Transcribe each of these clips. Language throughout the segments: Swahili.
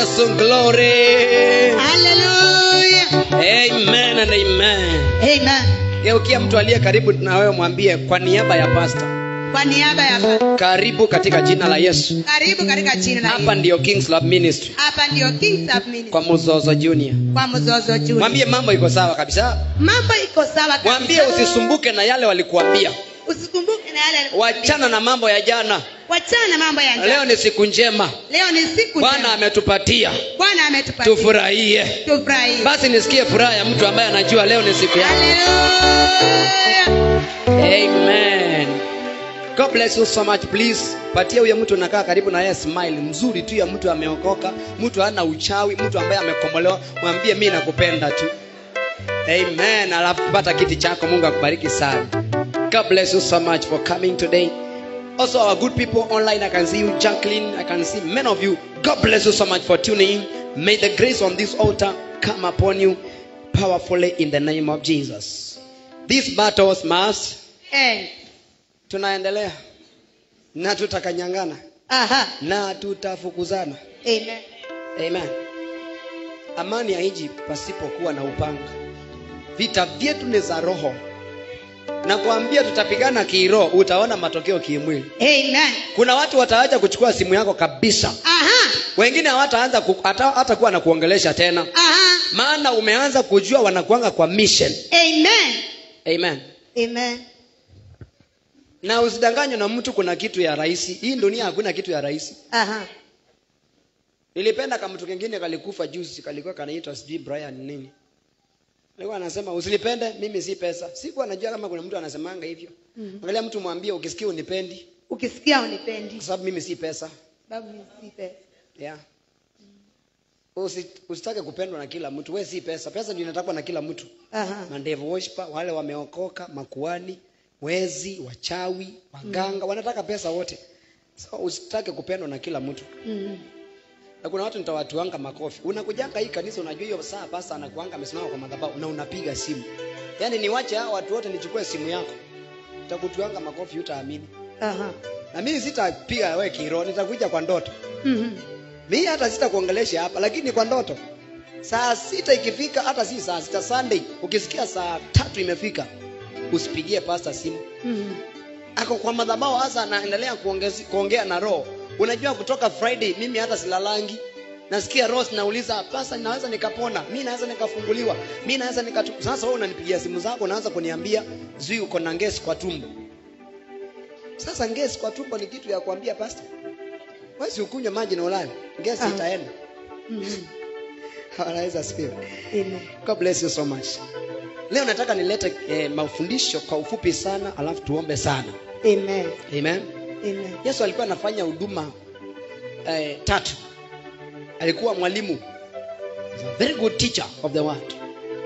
Yesu glory. Hallelujah. Amen and amen. Amen. Geukia mtu aliye karibu na wewe mwambie kwa niaba ya pastor, Kwa niaba ya Baba, karibu katika jina la Yesu. karibu katika jina la Hapa Yesu. ndiyo Kings Love Ministry Hapa ndio Kings of Ministry kwa Muzozo Junior. kwa Mzozo Junior. Mwambie mambo iko sawa kabisa. Mambo iko sawa kabisa. Mwambie usisumbuke na yale walikuambia. Usikumbuke na yale Wachana na mambo ya jana. Wachana na mambo ya Leo njaa. ni siku njema. Leo ni siku Bwana njema. ametupatia. Bwana ametupatia. Tufurahie. Tufurahi. Basi nisikie furaha ya mtu ambaye anajua leo ni siku yake. Hallelujah. Amen. God bless you so much please. Patia huyo mtu unakaa karibu na yeye smile mzuri tu ya mtu ameokoka, mtu hana uchawi, mtu ambaye amekombolewa, mwambie mimi nakupenda tu. Amen. Alafu pata kiti chako, Mungu akubariki sana. God bless you so much for coming today. Also our good people online, I can see you Jacqueline, I can see many of you. God bless you so much for tuning in. May the grace on this altar come upon you powerfully in the name of Jesus. These battles must Eh. tunaendelea na tutakanyangana Aha. na tutafukuzana Amen. amen amani haiji pasipokuwa na upanga vita vyetu ni za roho na kuambia tutapigana kiroho utaona matokeo kimwili Amen. kuna watu wataacha kuchukua simu yako kabisa Aha. wengine hawataanza ku, hata, hata kuwa na kuongelesha tena Aha. maana umeanza kujua wanakuanga kwa mission Amen. amen Amen. na usidanganywe na mtu kuna kitu ya rahisi hii dunia hakuna kitu ya rahisi Aha. nilipenda kama mtu kengine kalikufa juzi kalikuwa kanaitwa sijui brian nini alikuwa anasema usinipende mimi si pesa sikuwa najua kama kuna mtu anasemanga hivyo Mhm. angalia mtu mwambie ukisikia unipendi Ukisikia unipendi. kwa sababu mimi si pesa Sababu mimi si pesa. yeah. Usi, usitake kupendwa na kila mtu we si pesa pesa ndio inatakwa na kila mtu Aha. mandevu worshiper wale wameokoka makuani wezi wachawi waganga wanataka pesa wote so usitake kupendwa na kila mtu Mhm. na kuna watu nitawatuanga makofi unakujanga hii kanisa unajua hiyo saa pasa anakuanga amesimama kwa madhabahu na unapiga simu yaani niwache hao watu wote nichukue simu yako nitakutuanga makofi utaamini Aha. na mimi sitapiga wewe kiro nitakuja kwa ndoto Mhm. mimi hata sitakuongelesha hapa lakini kwa ndoto saa sita ikifika hata si saa sita sunday ukisikia saa tatu imefika usipigie pasta simu Mhm. ako kwa madhabahu hasa anaendelea kuongezi- kuongea na roho unajua kutoka friday mimi hata silalangi nasikia roho nauliza pasa naweza nikapona mi naweza nikafunguliwa mi naweza nikatu sasa wewe unanipigia simu zako unaanza kuniambia zui uko na ngesi kwa tumbo sasa ngesi kwa tumbo ni kitu ya kuambia pasta wesi ukunywe maji na ulale ngesi Ah. itaenda Mhm. anaweza sifiwe Amen. god bless you so much leo nataka nilete eh, mafundisho kwa ufupi sana alafu tuombe sana Amen. amen Amen. yesu alikuwa anafanya huduma eh, tatu alikuwa mwalimu He's a very good teacher of the word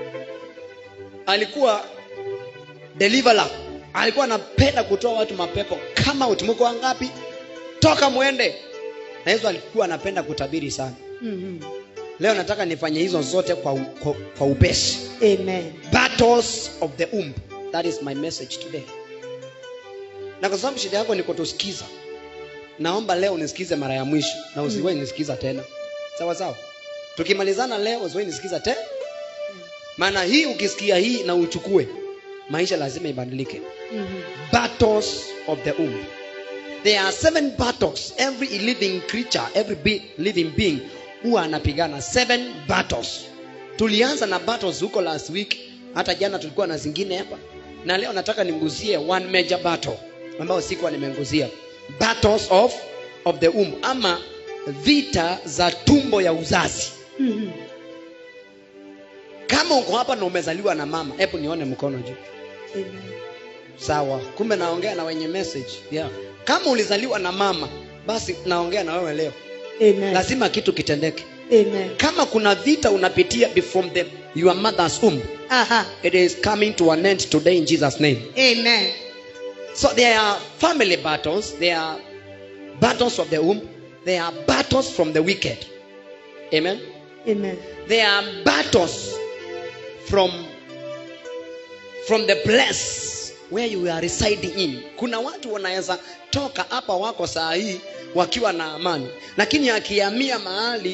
alikuwa deliverer alikuwa anapenda kutoa watu mapepo kama utimko wangapi toka mwende na yesu alikuwa anapenda kutabiri sana Mhm. leo nataka nifanye hizo zote kwa, u- kwa, kwa upesi Amen. battles of the womb that is my message today na kwa sababu shida yako ni kutusikiza naomba leo unisikize mara ya mwisho na usiwahi nisikiza tena sawa sawa tukimalizana leo usiwahi nisikiza tena maana hii ukisikia hii na uchukue maisha lazima ibadilike Mhm. battles of the womb there are seven battles every living creature every be living being huwa anapigana seven battles tulianza na battles huko last week hata jana tulikuwa na zingine hapa na leo nataka nimguzie one major battle ambayo sikuwa nimenguzia battles of of the womb ama vita za tumbo ya uzazi Mhm. kama uko hapa na umezaliwa na mama hebu nione mkono juu Amen. sawa kumbe naongea na wenye message yeah. kama ulizaliwa na mama basi naongea na wewe leo Amen. lazima kitu kitendeke Amen. kama kuna vita unapitia be- from the, your mother's womb Aha. it is coming to an end today in jesus name Amen. so there are family battles there are battles of the womb there are battles from the wicked amen Amen. there are battles from from the place where you are residing in kuna watu wanaweza toka hapa wako saa hii wakiwa na amani lakini akihamia mahali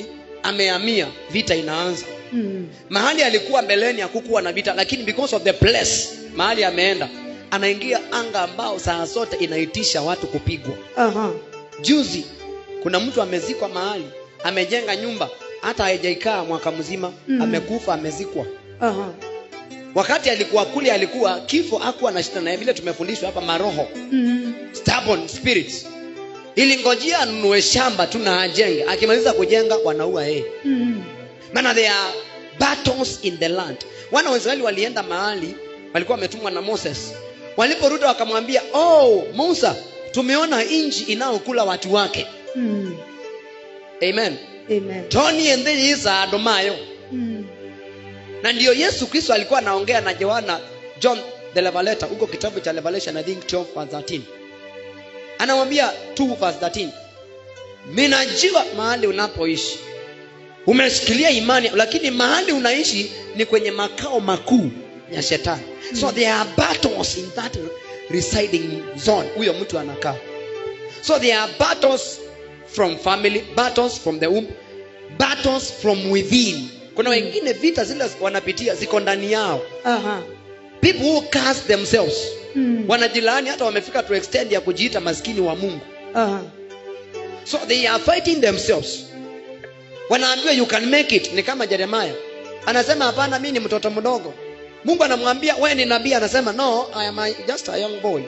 amehamia vita inaanza Mm. mahali alikuwa mbeleni hakukuwa na vita lakini because of the place mahali ameenda anaingia anga ambao saa zote inaitisha watu kupigwa Aha. juzi kuna mtu amezikwa mahali amejenga nyumba hata haijaikaa mwaka mzima Mm. amekufa amezikwa Aha. wakati alikuwa kule alikuwa kifo akuwa na shida naye vile tumefundishwa hapa maroho Mm. stubborn spirits ilingojea anunue shamba tu na ajenge akimaliza kujenga wanaua yeye Mm. maana there are battles in the land wana wa israeli walienda mahali walikuwa wametumwa na moses waliporudi wakamwambia oh musa tumeona nchi inayokula watu wake Mm. amen Amen. toni endheiisa adomayo Mm. na ndiyo yesu kristo alikuwa anaongea na yohana john the revelator huko kitabu cha revelation i think 12 verse 13 anamwambia 2 verse 13 ninajua mahali unapoishi umeshikilia imani lakini mahali unaishi ni kwenye makao makuu ya shetani so there are battles in that residing zone huyo mtu anakaa so there are battles from family battles from the womb battles from within kuna wengine vita zile wanapitia ziko ndani yao Aha. people who curse themselves Mm. wanajilaani hata wamefika to extend ya kujiita maskini wa mungu Aha. so they are fighting themselves wanaambiwa you can make it ni kama jeremaya anasema hapana mi ni mtoto mdogo mungu anamwambia we ni nabii anasema no I am a, just a young boy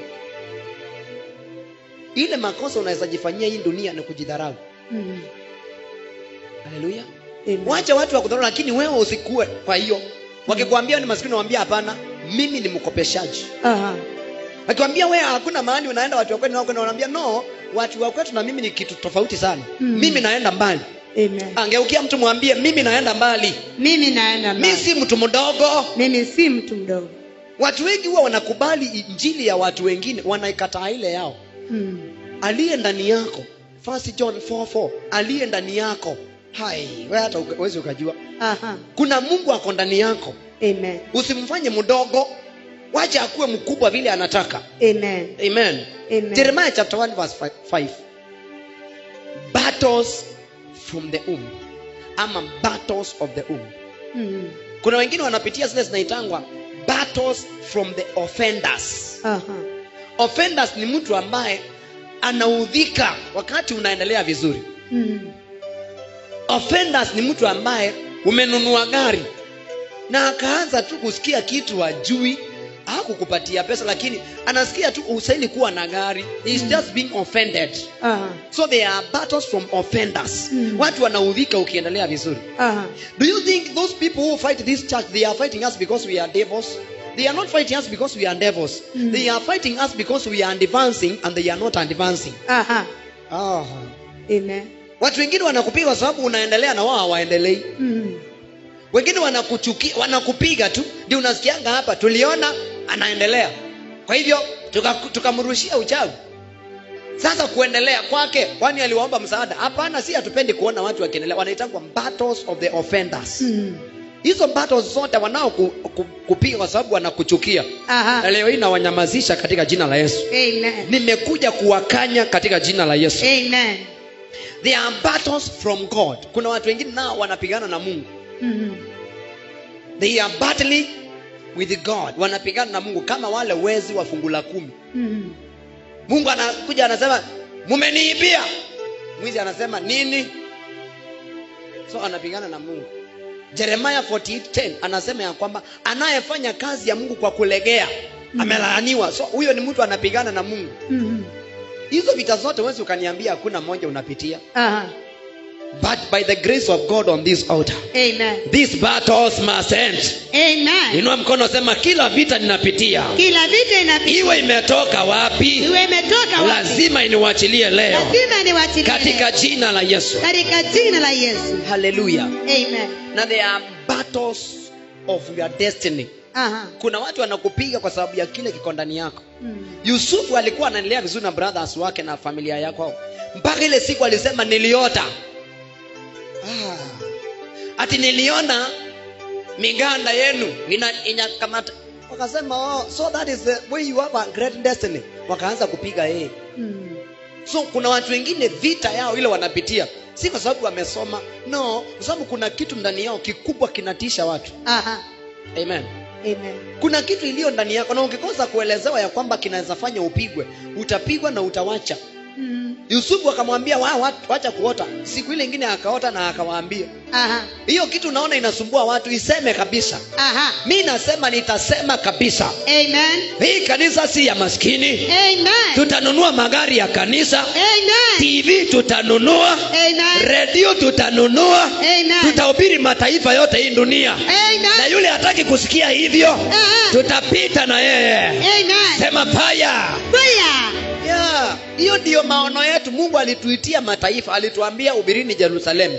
ile makosa unaweza jifanyia hii dunia ni kujidharau Mm. haleluya Amen. wacha watu wakudharau lakini wewe usikue kwa hiyo wakikwambia ni maskini wambia hapana mimi ni mkopeshaji Aha. akikwambia wewe hakuna mahali unaenda watu wa kwetu wanakwenda wanaambia no watu wa kwetu na mimi ni kitu tofauti sana Mm. mimi naenda mbali Amen. angeukia mtu mwambie mimi naenda mbali Mimi naenda mi mbali. si mtu mdogo Mimi si mtu mdogo. watu wengi huwa wanakubali injili ya watu wengine wanaikataa ile yao Mm. aliye ndani yako First john 4:4 aliye ndani yako hai wewe hata uka- huwezi ukajua Aha. kuna mungu ako ndani yako Amen. usimfanye mdogo wacha akuwe mkubwa vile anataka Amen. amen Amen. jeremiah chapter 1 verse 5 battles from the womb ama battles of the womb Mm. kuna wengine wanapitia zile zinaitangwa battles from the offenders Aha. offenders ni mtu ambaye anaudhika wakati unaendelea vizuri Mm. offenders ni mtu ambaye umenunua gari na akaanza tu kusikia kitu ajui hakukupatia pesa lakini anasikia tu usaili kuwa na gari He's just being offended Aha. so there are battles from offenders Mm. watu wanaudhika ukiendelea vizuri Aha. do you think those people who fight this church they are fighting us because we are devils they are not fighting us because we are devils Mm. they are fighting us because we are advancing and they are not advancing Aha. oh. Amen. watu wengine wanakupiga kwa sababu unaendelea na wao hawaendelei Mm. wengine wanakuchukia wanakupiga tu ndio unasikianga hapa tuliona anaendelea kwa hivyo tuka- tukamrushia uchawi sasa kuendelea kwake kwani aliwaomba msaada hapana si hatupendi kuona watu wakiendelea wanaitangwa battles of the offenders Mm. hizo battles zote wanao ku, ku, kupiga kwa sababu wanakuchukia na Aha. leo hii nawanyamazisha katika jina la yesu Amen. nimekuja kuwakanya katika jina la yesu Amen. there are battles from god kuna watu wengine nao wanapigana na mungu Mm. they are battling with god wanapigana na mungu kama wale wezi wa fungu la kumi Mm. mungu anakuja anasema mumeniibia mwizi anasema nini so anapigana na mungu jeremaya 48:10 anasema ya kwamba anayefanya kazi ya mungu kwa kulegea Mm. amelaaniwa so huyo ni mtu anapigana na mungu Mm. hizo vita zote wezi ukaniambia hakuna moja unapitia Aha. but by the grace of god on this altar Amen. these battles must end Amen. inua mkono sema kila vita ninapitia Kila vita inapita. iwe imetoka wapi Iwe imetoka wapi? lazima iniwachilie leo Lazima niwachilie. katika jina la yesu katika jina la Yesu. haleluya Amen. na there are battles of your destiny Aha. kuna watu wanakupiga kwa sababu ya kile kiko ndani yako Mm. yusufu alikuwa anaendelea vizuri na brothers wake na familia yako mpaka ile siku alisema niliota ah. ati niliona miganda yenu ina inakamata wakasema oh, so that is the way you have a great destiny wakaanza kupiga yeye Mm. so kuna watu wengine vita yao ile wanapitia si kwa sababu wamesoma no kwa sababu kuna kitu ndani yao kikubwa kinatisha watu Aha. amen Amen. kuna kitu iliyo ndani yako na ukikosa kuelezewa ya kwamba kinaweza fanya upigwe utapigwa na utawacha Mm. yusufu akamwambia "Wa- wa- wacha kuota siku ile ingine akaota na akawaambia Aha. hiyo kitu unaona inasumbua watu iseme kabisa Aha. mi nasema nitasema kabisa Amen. hii kanisa si ya maskini Amen. tutanunua magari ya kanisa Amen. tv tutanunua Amen. redio tutanunua Amen. tutahubiri mataifa yote hii dunia na Amen. yule hataki kusikia hivyo Aha. tutapita na yeye Amen. sema paya Fire. Yeah, hiyo ndiyo maono yetu mungu alituitia mataifa alituambia ubirini jerusalemu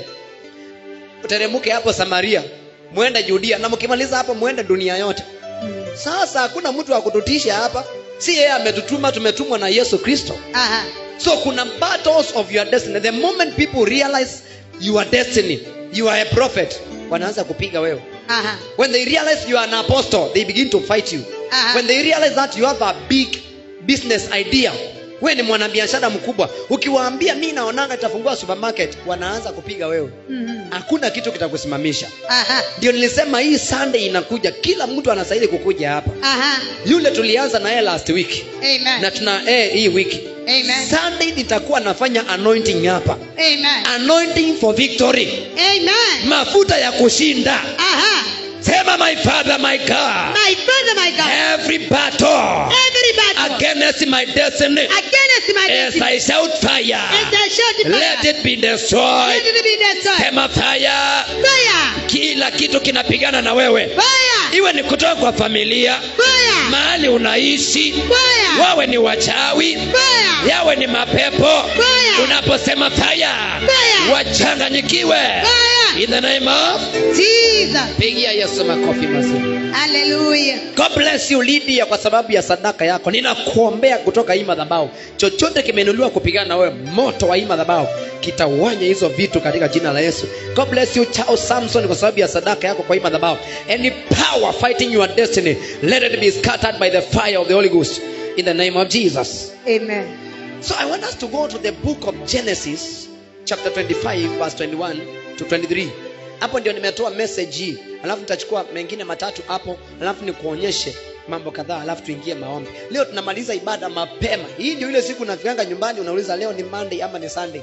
uteremuke hapo samaria mwende judia na mkimaliza hapo mwende dunia yote Mm. sasa hakuna mtu wa kututisha hapa si yeye ametutuma tumetumwa na yesu kristo Aha. so kuna battles of your destiny the moment people realize your destiny you are a prophet wanaanza kupiga wewe Aha. when they realize you are an apostle they begin to fight you Aha. when they realize that you have a big business idea we ni mwanabiashara mkubwa ukiwaambia mi naonanga itafungua supermarket wanaanza kupiga wewe Mhm. hakuna kitu kitakusimamisha Aha. ndio nilisema hii sunday inakuja kila mtu anastahili kukuja hapa Aha. yule tulianza naye last week na Amen. tuna eh, hii wiki Amen. sunday nitakuwa nafanya anointing hapa Amen. anointing for victory Amen. mafuta ya kushinda Aha. sema my father my god My father, my God. every battle Every battle against my destiny against my as destiny. I shout fire As I shout the let fire. it be destroyed Let it be destroyed. sema fire Fire. kila kitu kinapigana na wewe Fire. iwe ni kutoka kwa familia Fire. mahali unaishi Fire. wawe ni wachawi Fire. yawe ni mapepo Fire. unaposema fire Fire. wachanganyikiwe Fire. in the name of Jesus. pigia yesu makofi mazuri Hallelujah. god bless you lydia kwa sababu ya sadaka yako ninakuombea kutoka hii madhabahu chochote kimeinuliwa kupigana na wewe moto wa hii madhabahu kitawanya hizo vitu katika jina la yesu god bless you charles samson kwa sababu ya sadaka yako kwa hii madhabahu any power fighting your destiny let it be scattered by the fire of the holy ghost in the name of jesus Amen. So I want us to go to the book of Genesis chapter 25 verse 21 to 23. Hapo ndio nimetoa message hii. Alafu nitachukua mengine matatu hapo, alafu nikuonyeshe mambo kadhaa, alafu tuingie maombi. Leo tunamaliza ibada mapema. Hii ndio ile siku unafikanga nyumbani unauliza leo ni Monday ama ni Sunday.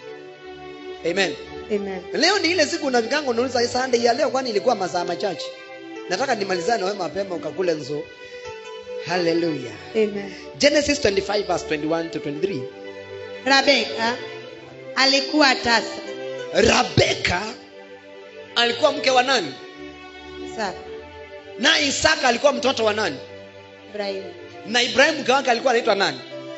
Amen. Amen. Leo ni ile siku unafikanga unauliza Sunday ya leo kwani ilikuwa masaa machache. Nataka nimalizane na wewe mapema ukakule nzo. Hallelujah. Amen. Genesis 25 verse 21 to 23. Rebeka alikuwa tasa. Rabeka alikuwa mke wa nani? Sara. Na Isaka alikuwa mtoto wa nani? Ibrahimu. Na Ibrahimu mke wake alikuwa anaitwa nani?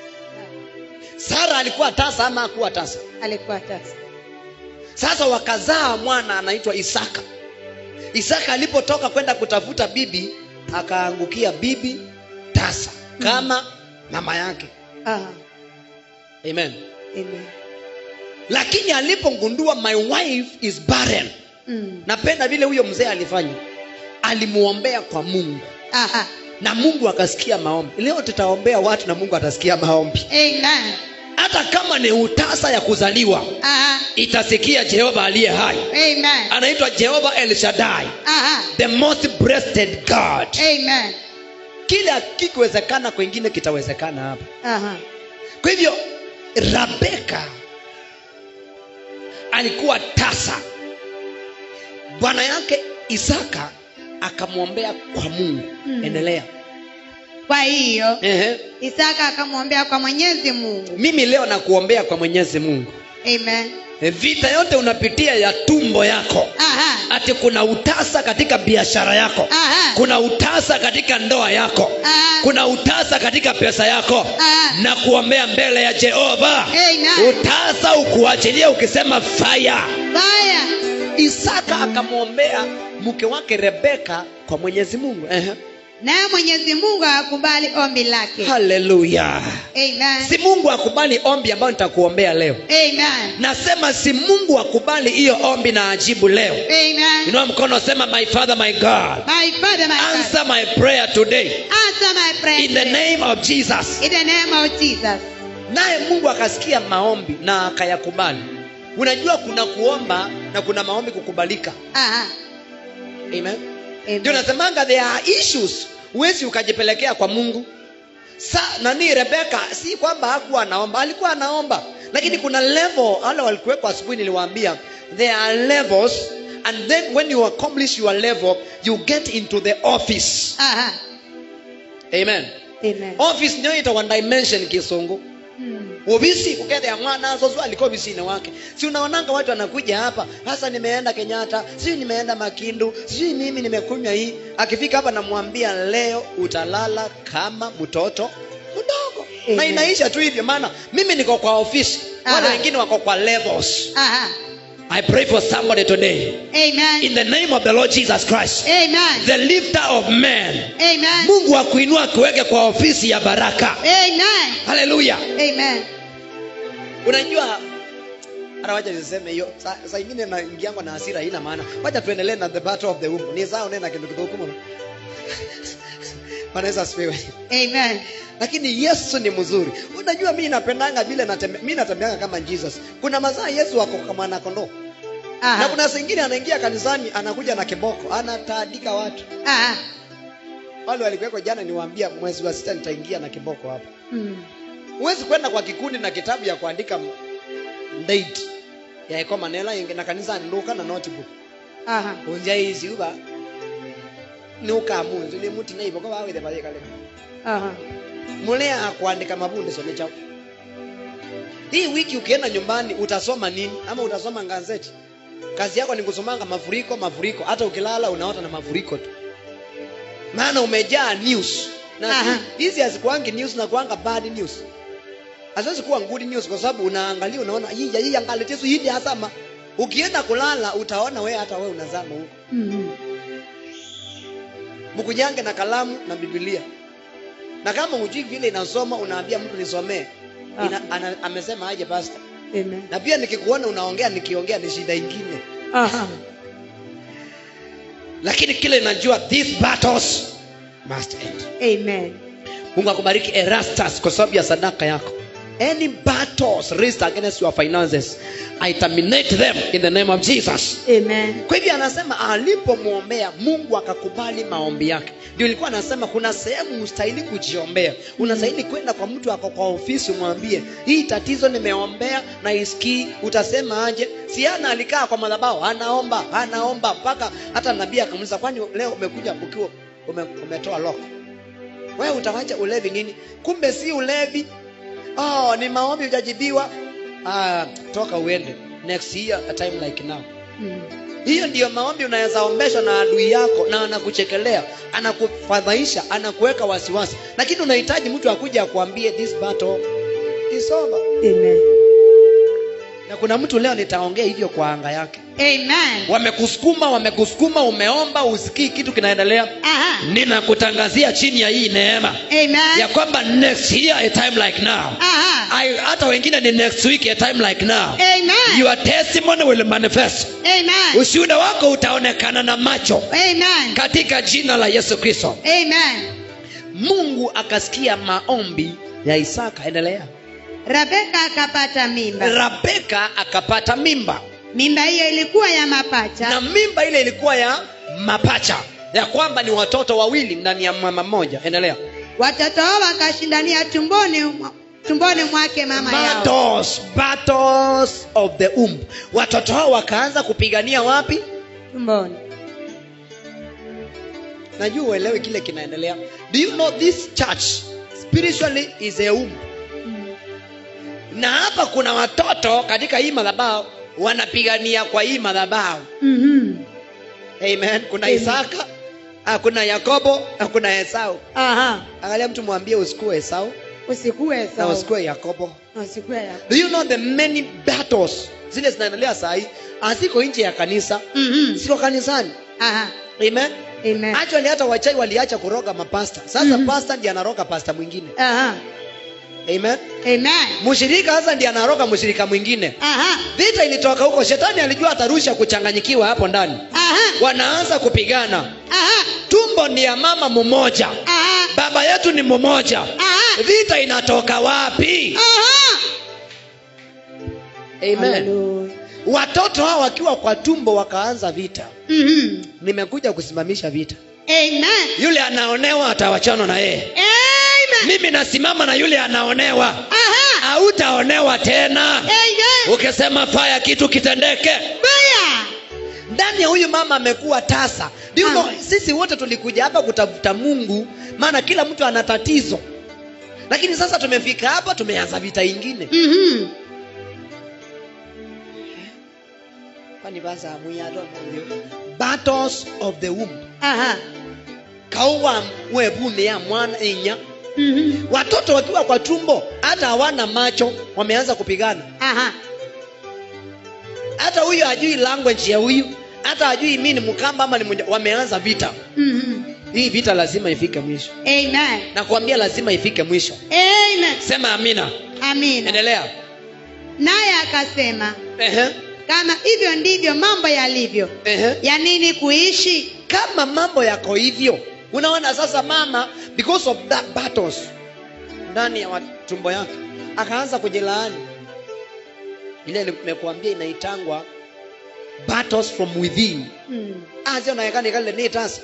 Sara alikuwa tasa ama hakuwa tasa? Alikuwa tasa. Sasa wakazaa mwana anaitwa Isaka. Isaka alipotoka kwenda kutafuta bibi, akaangukia bibi tasa kama mama yake. Aha. Amen. Amen. Lakini alipogundua my wife is barren, Mm. napenda vile huyo mzee alifanya, alimuombea kwa Mungu Aha. na mungu akasikia maombi leo tutaombea watu na mungu atasikia maombi Amen. hata kama ni utasa ya kuzaliwa Aha. itasikia jehova aliye hai Amen. anaitwa jehova el shaddai Aha. the most breasted god Amen. kile kikiwezekana kwengine kitawezekana hapa Aha. kwa hivyo rabeka alikuwa tasa bwana yake isaka akamwombea kwa mungu Mm. endelea Kwa hiyo Ehe. Isaka akamwombea kwa Mwenyezi Mungu. mimi leo nakuombea kwa mwenyezi mungu Amen. vita yote unapitia ya tumbo yako Aha. ati kuna utasa katika biashara yako Aha. kuna utasa katika ndoa yako Aha. kuna utasa katika pesa yako Aha. na kuombea mbele ya jehova Amen. utasa ukuachilia ukisema faya Fire. isaka akamwombea mke wake rebeka kwa mwenyezi mungu Ehe. Naye Mwenyezi Mungu akakubali ombi lake. haleluya Amen. si mungu akubali ombi ambayo nitakuombea leo Amen. nasema si mungu akubali hiyo ombi na ajibu leo Amen. inua mkono sema my father my god My Father, my Father. answer my prayer today Answer my prayer. in the today. name of jesus In the name of Jesus. naye mungu akasikia maombi na akayakubali unajua kuna kuomba na kuna maombi kukubalika Aha. amen Amen. ndio nasemanga there are issues huwezi ukajipelekea kwa mungu sa nani rebeka si kwamba hakuwa anaomba alikuwa anaomba lakini kuna level wale walikuwekwa asubuhi niliwaambia there are levels and then when you accomplish your level you get into the office Aha. amen Amen. office ndio ita one dimension kisungu Mm. ofisi kukethea mwana zozo alikuwa ofisini wake si unaonanga watu wanakuja hapa hasa nimeenda kenyatta sijui nimeenda makindu sijui mimi nimekunywa hii akifika hapa namwambia leo utalala kama mtoto mdogo na Amen. inaisha tu hivyo maana mimi niko kwa ofisi wale Aha. wengine wako kwa levels Aha. i pray for somebody today Amen. in the name of the lord jesus christ Amen. the lifter of men Amen. mungu akuinua akuweke kwa ofisi ya baraka Amen. haleluya Amen. unajua hata wacha niseme hiyo saa saa ingine naingiangwa na hasira haina maana wacha tuendelee na the battle of the womb ni sawa nena kindu kidogo mno wanaweza asifiwe Amen. lakini yesu ni mzuri unajua mi napendanga vile natembe, mi natembeanga kama jesus kuna mazaa yesu wako kama mwana kondoo na Aha. kuna zingine anaingia kanisani anakuja na kiboko anataadika watu Aha. wale walikuweko jana niwaambia mwezi wa sita nitaingia na kiboko hapa Mm. huwezi kwenda kwa kikundi na kitabu ya kuandika m- date ya iko manela ingi na kanisa niluka na notebook Aha. unja ici uba ni ukamunzu ni muti na iboko bawithe bathikale Aha. mulea kuandika mabundisho ni chao hii wiki ukienda nyumbani utasoma nini ama utasoma gazeti kazi yako ni kusomanga mafuriko mafuriko hata ukilala unaota na mafuriko tu maana umejaa news na Aha. hizi hazikuangi news na kuanga bad news haziwezi kuwa good news kwa sababu unaangalia unaona hii hii angalitesu hii asama ukienda kulala utaona we hata we unazama huko Mm. mkujange na kalamu na bibilia na kama hujui vile inasoma unaambia mtu nisomee Ina, ana, amesema aje pasta Amen. na pia nikikuona unaongea nikiongea ni shida ingine Aha. lakini kile najua these battles must end Amen. mungu akubariki erastus kwa sababu ya sadaka yako any battles raised against your finances i terminate them in the name of jesus Amen. kwa hivyo anasema alipomwombea mungu akakubali maombi yake ndio ilikuwa anasema kuna sehemu ustahili kujiombea unastahili kwenda kwa mtu ako kwa ofisi umwambie hii tatizo nimeombea na isikii utasema aje siana alikaa kwa madhabao anaomba anaomba mpaka hata nabii akamuliza kwani leo umekuja ukiwa ume, umetoa loko wewe utawacha ulevi nini kumbe si ulevi oh, ni maombi ujajibiwa ah, toka uende next year a time like now Mm. hiyo ndiyo maombi unaweza ombeshwa na adui yako na anakuchekelea anakufadhaisha anakuweka wasiwasi lakini unahitaji mtu akuja akuambie this battle is over Amen. na kuna mtu leo nitaongea hivyo kwa anga yake Amen. wamekusukuma wamekusukuma umeomba usikii kitu kinaendelea Aha. ninakutangazia chini ya hii neema ya Amen. kwamba next year a time like now Aha. I, hata wengine ni next week a time like now Amen. your testimony will manifest Amen. ushuhuda wako utaonekana na macho Amen. katika jina la yesu kristo Amen. mungu akasikia maombi ya isaka endelea Rebeka akapata mimba. rabeka akapata mimba Mimba hiyo ilikuwa ya mapacha. na mimba ile ilikuwa ya mapacha ya kwamba ni watoto wawili ndani ya mama mmoja endelea Watoto hao wakashindania tumboni mwa- tumboni mwake mama yao. battles, battles of the umb watoto hao wakaanza kupigania wapi Tumboni. najua uelewe kile kinaendelea do you know this church spiritually is a umb Mm. na hapa kuna watoto katika hii madhabahu wanapigania kwa hii madhabahu Mhm. amen kuna Amen. isaka ah, kuna yakobo na kuna esau Aha. angalia mtu mwambie usikue esau Usikue na sawa. usikue yakobo Usikue ya. do you know the many battles zile zinaendelea saa hii haziko nje ya kanisa Mhm. ziko kanisani Aha. amen Amen. actually hata wachai waliacha kuroga mapasta sasa Mhm. pasta ndiye anaroga pasta mwingine Aha. amen Amen. mshirika sasa ndiye anaroga mshirika mwingine Aha. vita ilitoka huko shetani alijua atarusha kuchanganyikiwa hapo ndani Aha. wanaanza kupigana Aha. tumbo ni ya mama mmoja Aha. baba yetu ni mmoja Aha. vita inatoka wapi Aha. amen Hallelujah. watoto hao wakiwa kwa tumbo wakaanza vita Mhm. nimekuja kusimamisha vita Amen. yule anaonewa atawachana na yeye Amen. mimi nasimama na yule anaonewa Aha. hautaonewa tena Amen. ukisema faya kitu kitendeke Baya. ndani ya huyu mama amekuwa tasa Do you Ah. know, sisi wote tulikuja hapa kutafuta mungu maana kila mtu ana tatizo lakini sasa tumefika hapa tumeanza vita ingine Mhm. Kwani basa hamuyato mwanzo? battles of the womb Aha. kauwa webune ya mwana inya Mhm. watoto wakiwa kwa tumbo hata hawana macho wameanza kupigana Aha. hata huyu hajui language ya huyu hata hajui mi ni mkamba ama ni mwenye, wameanza vita Mhm. hii vita lazima ifike mwisho Amen. nakwambia lazima ifike mwisho Amen. sema amina Amina. endelea Naye akasema, Ehe, kama hivyo ndivyo mambo yalivyo, ehe. ya nini kuishi? kama mambo yako hivyo unaona sasa mama because of that battles ndani ya wa- tumbo yake akaanza kujilaani ile nimekuambia inaitangwa battles from within Mm. aze naekana ikale nitasa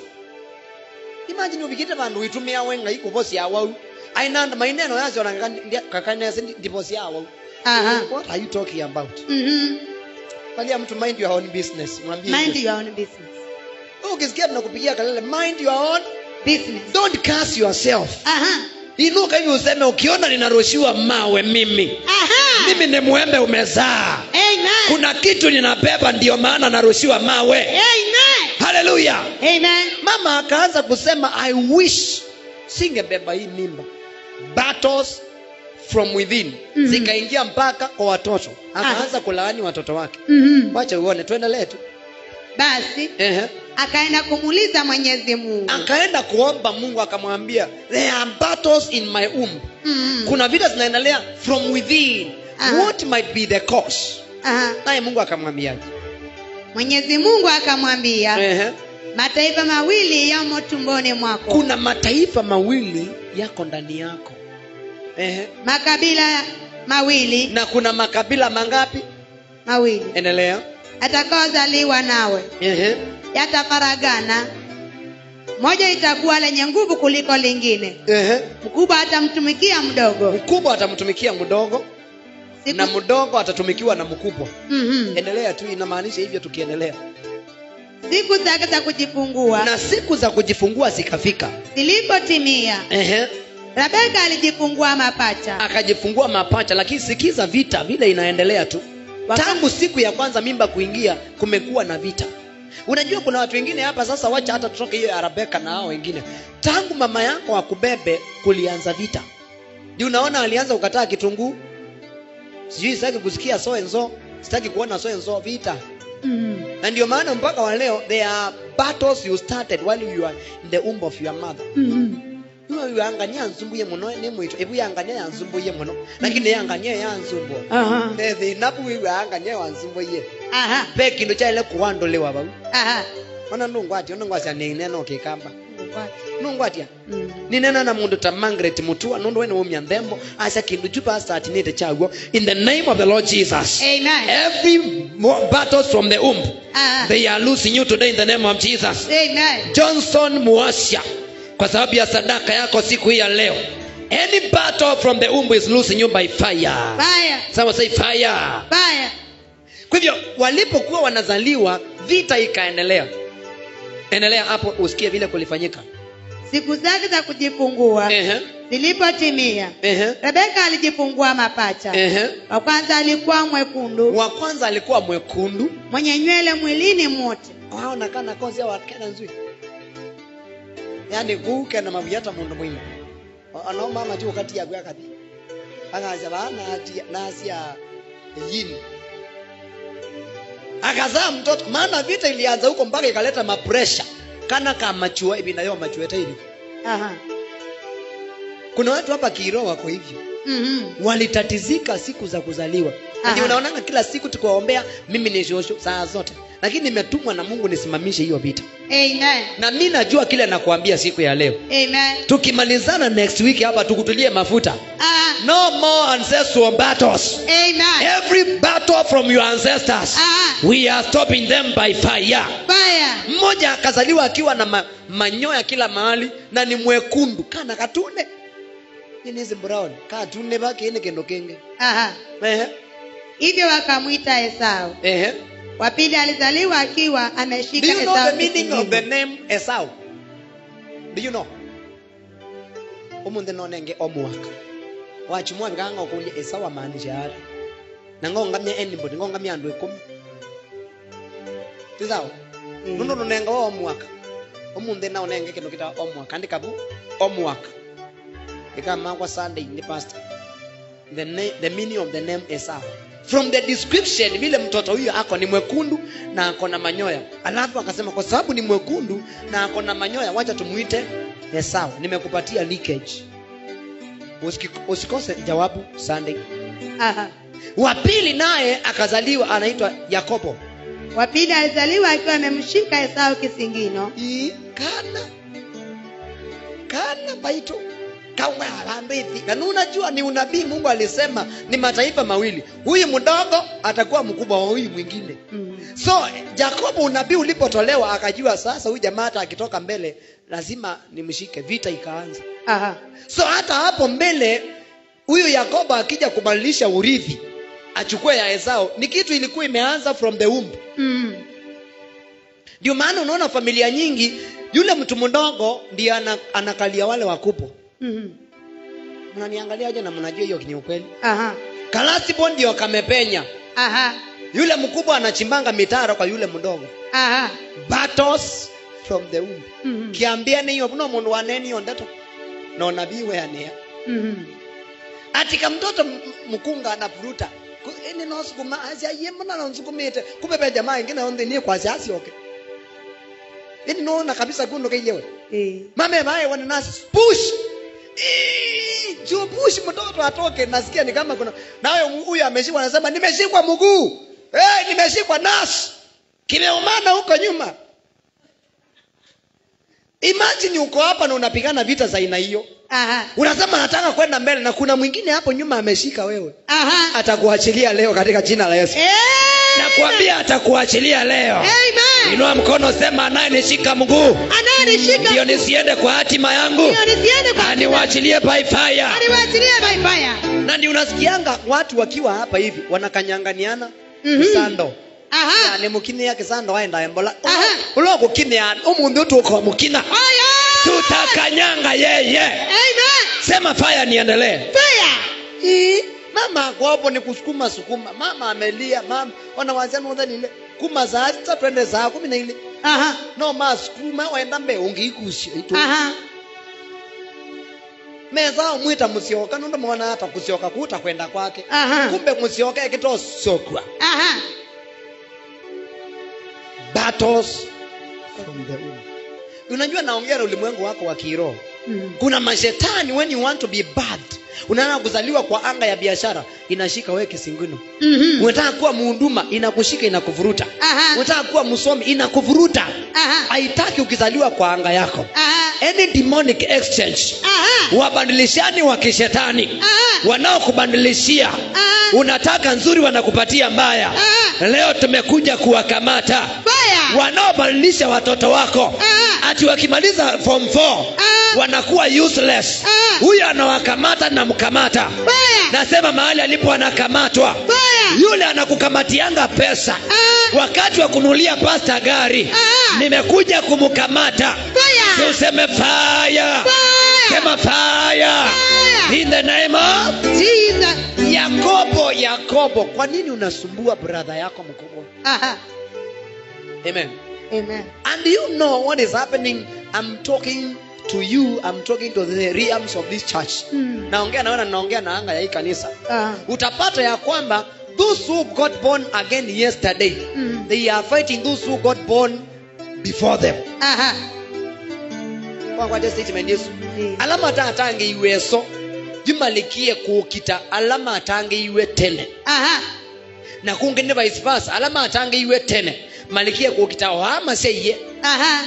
imagine ubikite vandu witumia wenga ikuvosi awau ainanda maineno yazo kakanese ndivosi awau Aha. what are you talking about Mhm. valia mtu mind your own business mwambie Mind hivyo. your own business. Wewe ukisikia tunakupigia kalele mind your own Business. don't curse yourself Aha. inuka hivi useme ukiona ninarushiwa mawe mimi Aha. mimi ni mwembe umezaa Amen. kuna kitu ninabeba ndio maana narushiwa mawe Amen. haleluya Amen. mama akaanza kusema i wish singebeba hii mimba battles from within Mhm. zikaingia mpaka kwa watoto akaanza kulaani watoto wake Mhm. wacha uone tuendelee tu Basi Ehe. akaenda kumuuliza Mwenyezi Mungu. akaenda kuomba mungu akamwambia there are battles in my womb Mhm. kuna vita zinaendelea from within Aha. what might be the cause Aha. naye mungu akamwambiaje Mwenyezi Mungu akamwambia, Ehe. mataifa mawili yamo tumboni mwako, kuna mataifa mawili yako ndani yako Ehe. makabila mawili na kuna makabila mangapi mawili endelea atakaozaliwa nawe Ehe. yatafaragana, moja itakuwa lenye nguvu kuliko lingine, Ehe. mkubwa atamtumikia mdogo. mkubwa atamtumikia mdogo Siku... na mdogo atatumikiwa na mkubwa Mhm. endelea tu inamaanisha hivyo tukiendelea siku zake za kujifungua na siku za kujifungua zikafika zilipotimia, Ehe. Rebeka alijifungua mapacha. akajifungua mapacha lakini sikiza vita vile inaendelea tu Waka- tangu siku ya kwanza mimba kuingia kumekuwa na vita unajua kuna watu wengine hapa sasa wacha hata tutoke hiyo ya rebeka na hao wengine tangu mama yako akubebe kulianza vita ndi unaona alianza kukataa kitunguu sijui sitaki kusikia so and so sitaki kuona so and so vita Mhm. na ndio maana mpaka wa leo there are battles you started while you are in the womb of your mother Mhm. iwe yangania yansumbuye muno nemwito ebu yangania yansumbuye muno lakini yangania yansumbua Aha. thinapu wiwe yangania wansumbuye Aha. pe kindu kyaile kuwanduliwa vau Aha. ona nungwatia nungwacia ninena ukikamba What? nungwatia Mhm. ninena na mundu ta Margaret mutua nundu wene umya nthembo aca kindu chu pastatinite chaguo in the name of the lord jesus Amen. every mo- battles from the womb Aha. they are losing you today in the name of jesus Amen. johnson muasia kwa sababu ya sadaka yako siku hii ya leo any battle from the womb is losing you by fire Fire. Someone say fire Fire. kwa hivyo walipokuwa wanazaliwa vita ikaendelea endelea hapo usikie vile kulifanyika Siku zake za kujifungua Ehe, zilipotimia, ehe, Rebeka alijifungua mapacha. ehe. Wa kwanza alikuwa mwekundu wa kwanza alikuwa mwekundu mwenye nywele mwilini mote, aonakana kozi awakena nzui yani guke na mavuyata mundu mwima anaomama ti ukati yagu akathi akaza baana nasia yini akazaa mtoto maana vita ilianza huko mpaka ikaleta mapresha kana kamachua hivi nayo machueta hivi Aha. kuna watu hapa kiroho wako hivyo Mhm. walitatizika siku za kuzaliwa Aha. ndio unaonanga kila siku tukiwaombea mimi ni shosho saa zote lakini nimetumwa na mungu nisimamishe hiyo vita Amen. na mi najua kile nakuambia siku ya leo Amen. tukimalizana next week hapa tukutulie mafuta Ah. no more ancestral battles Amen. every battle from your ancestors Aha. we are stopping them by fire Fire. mmoja akazaliwa akiwa na ma, manyoya kila mahali na ni mwekundu kana katune nini hizi brown katune bakine kendo kenge Aha. ehe Hivyo wakamwita Esau. ehe Wa pili alizaliwa akiwa do ameshika you know Esau the meaning of the kisigino. name esau do you know umunthi nonenge omuwaka wachumwa vikanga ukulia esau amaanisha ari na ngongamya anybody ngongamya andu ikumi tisawa Mm. nundu nunenga wa omuwaka umunthi na unenge kindu kita omuwaka andika bu omuwaka ikamakwa sunday ni pastor the, na- the meaning of the name esau from the description vile mtoto huyo ako ni mwekundu na ako na manyoya alafu akasema kwa sababu ni mwekundu na ako na manyoya wacha tumuite esau nimekupatia leakage Usiki- usikose jawabu sunday Aha. wa pili naye akazaliwa anaitwa yakobo Wa pili alizaliwa akiwa amemshika Esau kisingino. Ii, kana kana baito kawe alambithi na unajua ni unabii mungu alisema ni mataifa mawili huyu mdogo atakuwa mkubwa wa huyu mwingine Mm. so jakobo unabii ulipotolewa akajua sasa huyu jamaa hata akitoka mbele lazima nimshike vita ikaanza Aha. so hata hapo mbele huyu yakobo akija kubadilisha urithi achukue ya esau ni kitu ilikuwa imeanza from the womb Mm. ndio maana unaona familia nyingi yule mtu mdogo ndiye ana, anakalia wale wakubwa Mm. mnaniangaliaje na mnajua hiyo ni ukweli Aha. kalasibo ndio kamepenya Aha. yule mkubwa anachimbanga mitaro kwa yule mdogo Aha. battles from the womb Mm. kiambiane hiyo no mundu waneni hiyo ndeto na unabii weanea Mm. atika mtoto m- m- mkunga anapuruta Ku- ini nosukuma asiaye mbona nonsukumite kupepe jamaa ingine onde ni kwa siasi oke ini noona kabisa kundo kaiyewe Eh. mame bae wana nasi push Ii, juu push mtoto atoke nasikia ni kama kuna nawe huyu ameshikwa anasema nimeshikwa mguu hey, nimeshikwa nasi kimeumana huko nyuma imagine uko hapa na unapigana vita za aina hiyo Aha. unasema nataka kwenda mbele na kuna mwingine hapo nyuma ameshika wewe Aha. atakuachilia leo katika jina la yesu Eh. nakwambia atakuachilia leo Amen. inua mkono sema anayenishika mguu Anayenishika ndio nisiende kwa hatima yangu ndio nisiende kwa aniwachilie by fire Aniwachilie by fire. na ndio unasikianga watu wakiwa hapa hivi wanakanyanganiana Mhm. kisando Aha. ni mukinia kisando waenda embola Aha. ulogukinia umunthi utuko mukina Fire. tutakanyanga yeye Amen. sema fire niendelee Fire. Ii, mama ako hapo ni kusukuma sukuma mama amelia mama ona wazia nothe lile kuma saa sita twende saa kumi na ile Aha. no masukuma waenda mbe ungiikusia itu Aha. meza umwita musioka nundu mwana hata kusioka kuta kwenda kwake Aha. kumbe musioka ekitosokwa Aha. battles from the womb unajua naongea na ulimwengu wako wa kiroho Mm. kuna mashetani when you want to be bad unaana kuzaliwa kwa anga ya biashara inashika wewe kisingino Mhm. unataka kuwa muhuduma inakushika inakuvuruta Aha. unataka kuwa msomi inakuvuruta Aha. haitaki ukizaliwa kwa anga yako Aha. any demonic exchange Aha. wabadilishani wa kishetani Aha. wanaokubadilishia Aha. unataka nzuri wanakupatia mbaya Aha. leo tumekuja kuwakamata Fire. wanaobadilisha watoto wako Aha. ati wakimaliza form 4 Aha. wanakuwa useless Aha. huyo anawakamata na mkamata Fire. nasema mahali alipo anakamatwa Fire. yule anakukamatianga pesa Aha. wakati wa kunulia pasta gari Aha. nimekuja kumkamata Fire. tuseme faya Fire. sema faya Fire. in the name of Jesus. yakobo yakobo kwa nini unasumbua brother yako mkubwa Aha. amen Amen. and you know what is happening i'm talking to you i'm talking to the realms of this church Mm. naongea nawe na naongea na anga ya hii kanisa Aha. utapata ya kwamba those who got born again yesterday Mm. they are fighting those who got born before them Aha. wakwaje statement yesu Eh. alama ata atange iweso jimalikie kuukita alama atange iwe tene Aha. na kungi ni vice versa alama atange iwe tene malikie kuukita ohama seiye Aha.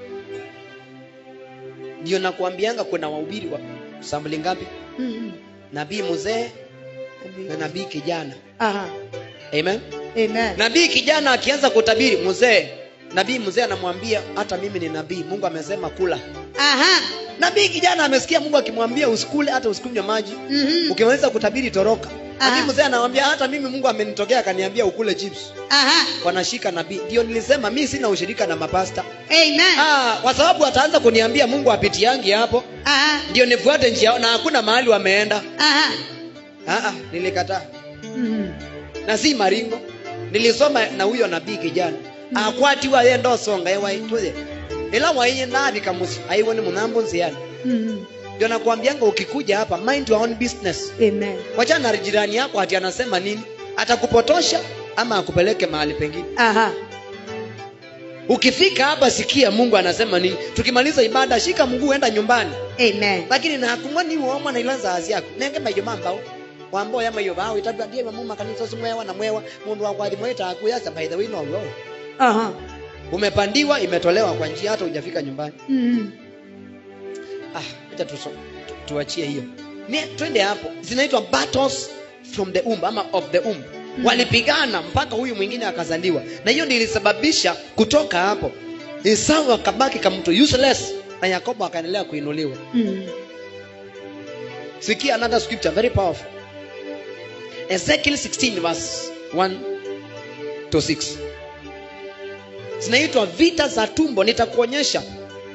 ndio nakuambianga kuna wahubiri wa sambuli ngapi Mm. nabii mzee na nabii kijana Aha. amen Amen. nabii kijana akianza kutabiri mzee nabii mzee anamwambia hata mimi ni nabii mungu amesema kula Aha. nabii kijana amesikia mungu akimwambia usikule hata usikunywe maji Mhm. ukimaliza kutabiri toroka Aha. nabii mzee anamwambia hata mimi mungu amenitokea akaniambia ukule chips Aha. wanashika nabii ndio nilisema mi sina ushirika na mapasta Amen. ah, kwa sababu ataanza kuniambia mungu apitiangi hapo Aha. ndio nifuate njia yao, na hakuna mahali wameenda Aha. ah, ah, nilikataa Mhm. na si maringo nilisoma na huyo nabii kijana akwatiwa ye ndosonga ewaitule ila waiye navika musi aiwone munambo nziani Mhm. ndio nakwambianga ukikuja hapa mind your own business Amen. wachana na jirani yako ati anasema nini atakupotosha ama akupeleke mahali pengine Aha. ukifika hapa sikia mungu anasema nini tukimaliza ibada shika mguu enda nyumbani Amen. lakini nakumoni uomwa na ila zazi yako nenge mayo mambao wambo ya mayo bao itabia ndiye mama kanisa simwewa na mwewa mundu wa kwadi mweta akuyasa by the way no no Aha. umepandiwa imetolewa kwa njia hata hujafika nyumbani Mhm. ah acha tu, tu, tuachie hiyo ni twende hapo zinaitwa battles from the womb ama of the womb Mm. walipigana mpaka huyu mwingine akazaliwa na hiyo ndio ilisababisha kutoka hapo Esau akabaki kama mtu useless na Yakobo akaendelea kuinuliwa Mhm. sikia another scripture very powerful Ezekiel 16 verse 1 to 6 zinaitwa vita za tumbo nitakuonyesha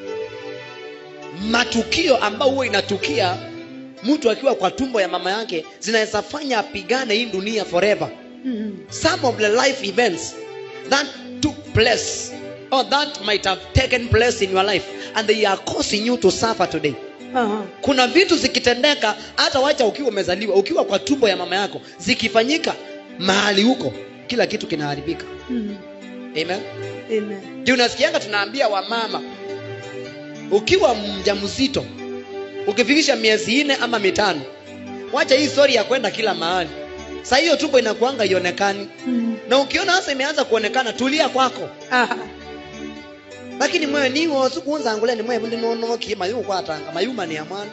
matukio ambayo huwa inatukia mtu akiwa kwa tumbo ya mama yake zinaweza fanya apigane hii dunia forever Mhm. some of the life events that took place or that might have taken place in your life and they are causing you to suffer today Aha. kuna vitu zikitendeka hata wacha ukiwa umezaliwa ukiwa kwa tumbo ya mama yako zikifanyika mahali huko kila kitu kinaharibika Mhm. amen Amen. ndio unasikianga tunaambia wamama ukiwa mjamzito ukifikisha miezi nne ama mitano wacha hii story ya kwenda kila mahali saa hiyo tumbo inakuanga ionekani Mhm. na ukiona hasa imeanza kuonekana tulia kwako Aha. lakini mwe niwo sikuunza ni mwe ndi nonokie mayu kwatanga mayuma ni amwana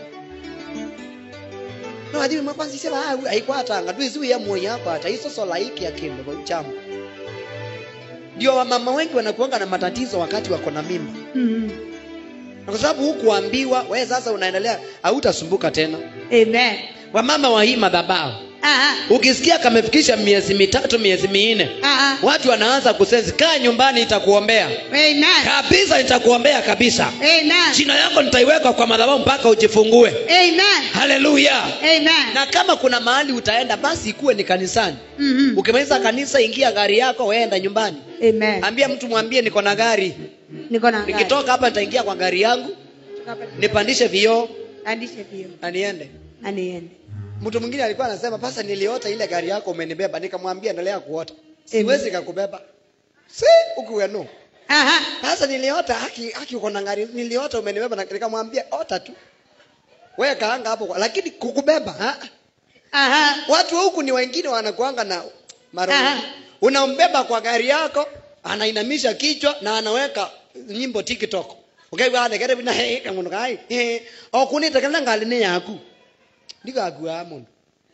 no athi mwe kwanza sema ah aikwatanga twizi ya moyo yako hata hizo sola hiki ya kimbe kwa chama ndio wamama wengi wanakuanga na matatizo wakati wako na mimba Mhm. Na kwa sababu hukuambiwa wewe sasa unaendelea hautasumbuka tena Amen. wamama wa hii madhabahu Aha. ukisikia kamefikisha miezi mitatu miezi minne Aha. watu wanaanza kusensi kaa nyumbani nitakuombea Amen. kabisa nitakuombea kabisa Amen. jina yako nitaiweka kwa madhabahu mpaka ujifungue Amen. haleluya Amen. na kama kuna mahali utaenda basi ikuwe ni kanisani Mhm. ukimaliza kanisa ingia gari yako weenda nyumbani Amen. ambia mtu mwambie niko na gari Niko na gari. nikitoka hapa nitaingia kwa gari yangu nipandishe vioo Andishe pio. na niende Aniende. mtu mwingine alikuwa anasema pasa niliota ile gari yako umenibeba nikamwambia endelea kuota siwezi kakubeba si ukuwenu Aha. sasa niliota haki haki uko na gari niliota umenibeba na- nikamwambia ota tu wewe kaanga hapo kwa- lakini kukubeba ha? Aha. watu wa huku ni wengine wanakuanga na maroho Aha. unambeba kwa gari yako anainamisha kichwa na anaweka nyimbo tiktok ukaiwanekere bina he kamundu kai he okunite kana ngali ni yaku ndikakua mundu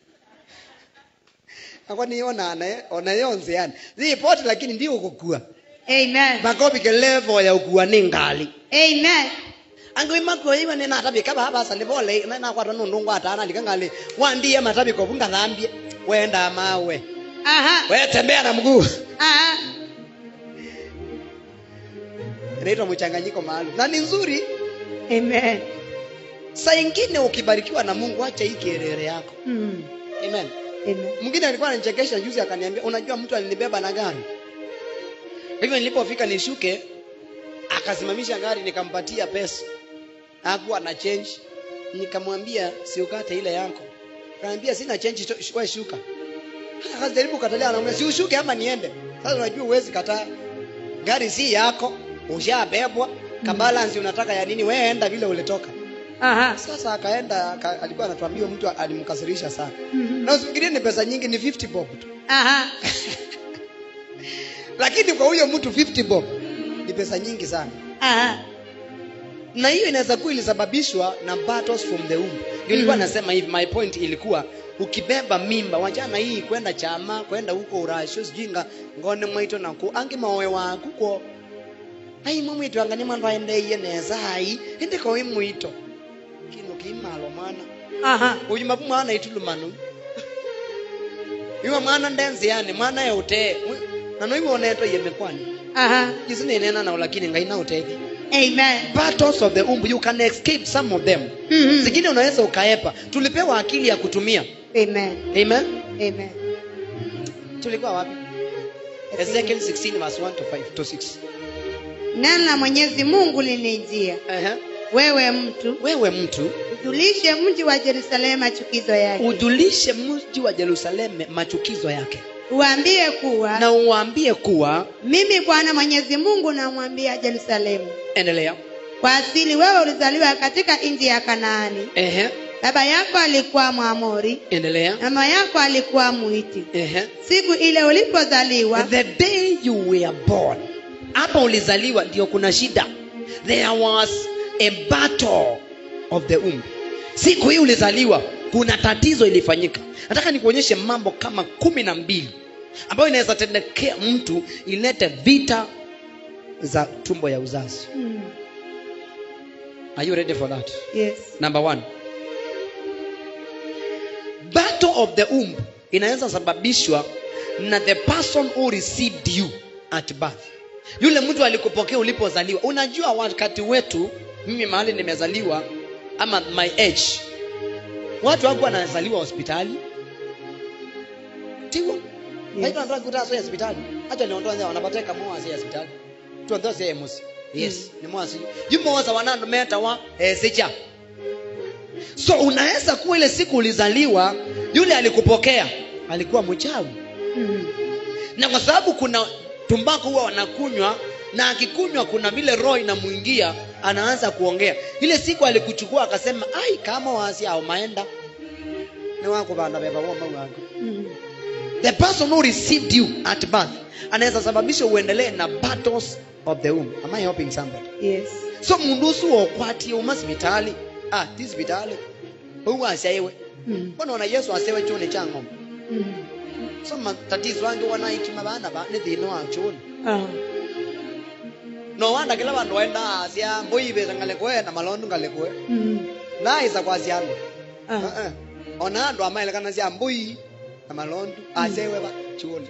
akwa niona naye ona yonze yani ripoti lakini ndio ukukua Amen. makobike level ya ukua ni ngali Amen. angiwi makua iwa ni natabika baba sali bole na na kwata nundu ngwatana likangali wandie matabiko bungathambie wenda mawe Aha. wewe tembea na mguu Aha. inaitwa mchanganyiko maalum na ni nzuri Amen. saa ingine ukibarikiwa na mungu acha hii kelele yako Mhm. amen Amen. mwingine alikuwa ananichekesha juzi akaniambia unajua mtu alinibeba na gari Kwa hivyo nilipofika nishuke akasimamisha gari nikampatia pesa hakuwa na change nikamwambia siukate ile yako kaniambia sina change to- wewe shuka akajaribu katalia anaambia si ushuke ama niende sasa unajua uwezi kataa gari si yako ushabebwa kabalansi unataka ya nini wewe enda vile ulitoka Aha. sasa akaenda aka, alikuwa anatuambia mtu alimkasirisha sana Mhm. na usifikirie ni pesa nyingi ni 50 bob tu Aha. lakini kwa huyo mtu 50 bob ni pesa nyingi sana Aha. na hiyo inaweza kuwa ilisababishwa na battles from the womb ndio nilikuwa Mhm. nasema hivi my point ilikuwa ukibeba mimba wachana hii kwenda chama kwenda huko urasho sijinga ngone mwaito naku angi mawe waku ko ai mumwitu angani mwandu aendeiye neza ai indiko imwito kino kimalo mwana aha uyu mapu mwana itulumanu iwe mwana ndenzi yani mwana eutee nano iwe oneto yemekwani aha isinenena nao lakini ngai nautethi amen battles of the umbu you can escape some of them Mhm. zingine unaweza ukaepa tulipewa akili ya kutumia amen amen amen tulikuwa wapi ezekiel 16 verse 1 to 5 to 6 neno la mwenyezi mungu linijia Ehe. wewe mtu wewe mtu ujulishe mji wa yerusalemu chukizo yake ujulishe mji wa jerusalemu machukizo yake uambie kuwa na uwaambie kuwa mimi bwana mwenyezi mungu namwambia yerusalemu endelea kwa asili wewe ulizaliwa katika nchi ya kanaani Ehe. baba yako alikuwa mwamori endelea mama yako alikuwa mwiti Ehe. siku ile ulipozaliwa the day you were born hapa ulizaliwa ndio kuna shida there was a battle of the womb siku hii ulizaliwa kuna tatizo ilifanyika nataka nikuonyeshe mambo kama kumi na mbili ambayo inaweza tendekea mtu ilete vita za tumbo ya uzazi Hmm. are you ready for that yes number one battle of the womb inaweza sababishwa na the person who received you at birth yule mtu alikupokea ulipozaliwa unajua wakati wetu mimi mahali nimezaliwa ama my age watu wangu wanazaliwa hospitali tiwo Yes. kutaso hospitali hata niondoa wanapateka mwasi hospitali tuondoa emusi yes ni mwasi yumoza wanando meta wa esicha so unaweza kuwa ile siku ulizaliwa yule alikupokea alikuwa mchawi Hmm. na kwa sababu kuna tumbako huwa wanakunywa na akikunywa kuna vile roho inamwingia anaanza kuongea ile siku alikuchukua akasema ai kama wasi au maenda ni wako bana beba woma wangu Hmm. the person who received you at birth anaweza sababisha uendelee na battles of the womb am i helping somebody yes so mundu usu wokwatie uma sibitali ah ti sibitali uwu asaiwe Hmm. mbona ona yesu asewe chuni cha ng'ombe Hmm. so matatizo ange wanaitima bana ba ni thina wa chuni Ah. no wanda kila bandu waenda asia mbuibeza ngalekwe na malondu ngalekwe Hmm. naisa kwasi andu Ah. uh-uh. ona andu amaelekana sia mbui na malondu asewe ba chuni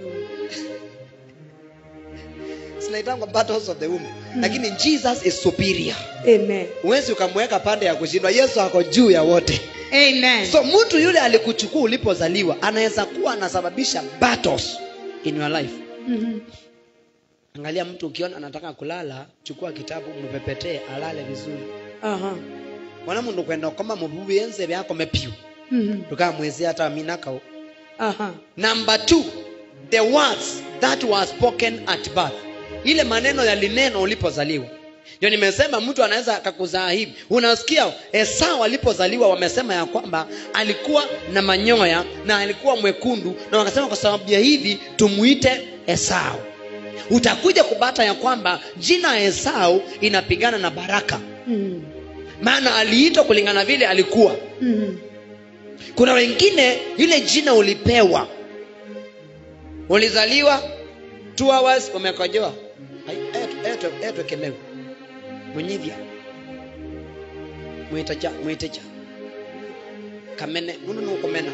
zinaitangwa battles of the womb lakini jesus is superior amen huwezi ukamweka pande ya kushindwa yesu ako juu ya wote amen so mtu yule alikuchukua ulipozaliwa anaweza kuwa anasababisha battles in your life Mhm. angalia mtu ukiona anataka kulala chukua kitabu mpepetee alale vizuri Aha. mwana mundu kwenda koma mububi enze byako mepiu Mhm. tukamwezea hata minakao Aha. number two the words that were spoken at birth ile maneno yalineno ulipozaliwa ndio nimesema mtu anaweza akakuzaa hivi unasikia esau alipozaliwa wamesema ya kwamba alikuwa na manyoya na alikuwa mwekundu na wakasema kwa sababu ya hivi tumuite esau utakuja kubata ya kwamba jina esau inapigana na baraka Mhm. maana aliitwa kulingana vile alikuwa Mhm. kuna wengine ile jina ulipewa ulizaliwa two hours umekojoa Ai, etu- etu- etwekemewe munyithia mwitecha mwitecha kamene mundu nukumena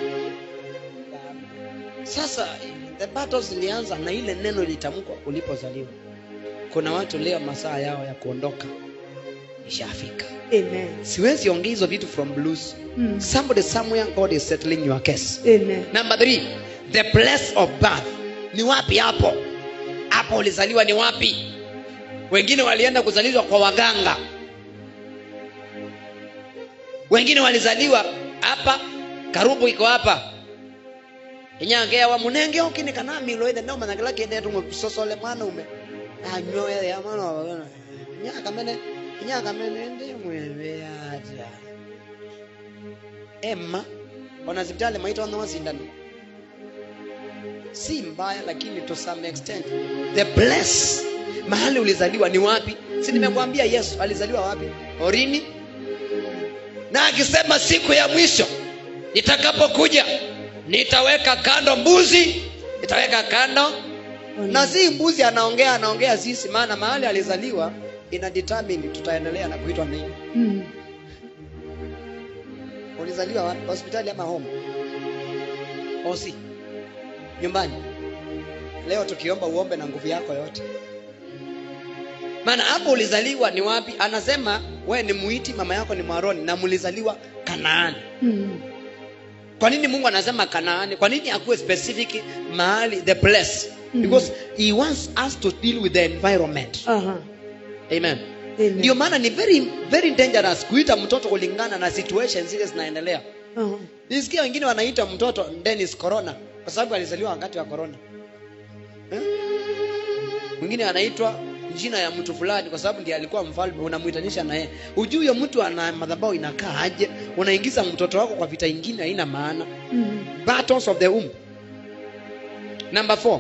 sasa the battles zilianza na ile neno ilitamkwa ulipozaliwa kuna watu leo masaa yao ya kuondoka ishafika Amen. siwezi ongea hizo vitu from blues Mhm. somebody somewhere god is settling your case Amen. number three the place of birth ni wapi hapo hapo ulizaliwa ni wapi wengine walienda kuzaliwa kwa waganga wengine walizaliwa hapa karubu iko hapa inyangewa munenge okini kana milo ithe no managila kende tu sosole mwana ume anyo ya mwana wa nyaka mene nyaka mene ndi mwewe aja emma ona hospitali maita wana wasindano si mbaya lakini to some extent the place mahali ulizaliwa ni wapi si nimekwambia yesu alizaliwa wapi orini na akisema siku ya mwisho nitakapokuja nitaweka kando mbuzi nitaweka kando na si mbuzi anaongea anaongea sisi maana mahali alizaliwa ina determine tutaendelea na kuitwa nini Mm. ulizaliwa wapi hospitali ama home osi nyumbani leo tukiomba uombe na nguvu yako yote maana hapo ulizaliwa ni wapi anasema we ni muiti mama yako ni mwaroni na mlizaliwa kanaani Mm. kwa nini mungu anasema kanaani kwa nini akuwe specific mahali the place Mhm. because he wants us to deal with the environment Aha. amen Amen. ndio maana ni very very dangerous kuita mtoto kulingana na situation zile zinaendelea Aha. nisikia wengine wanaita mtoto Dennis corona kwa sababu alizaliwa wakati wa corona Eh? mwingine anaitwa jina ya mtu fulani kwa sababu ndiye alikuwa mfalme unamuitanisha na yeye hujui huyo mtu ana madhabahu inakaa aje unaingiza mtoto wako kwa vita ingine haina maana Mm. battles of the womb number four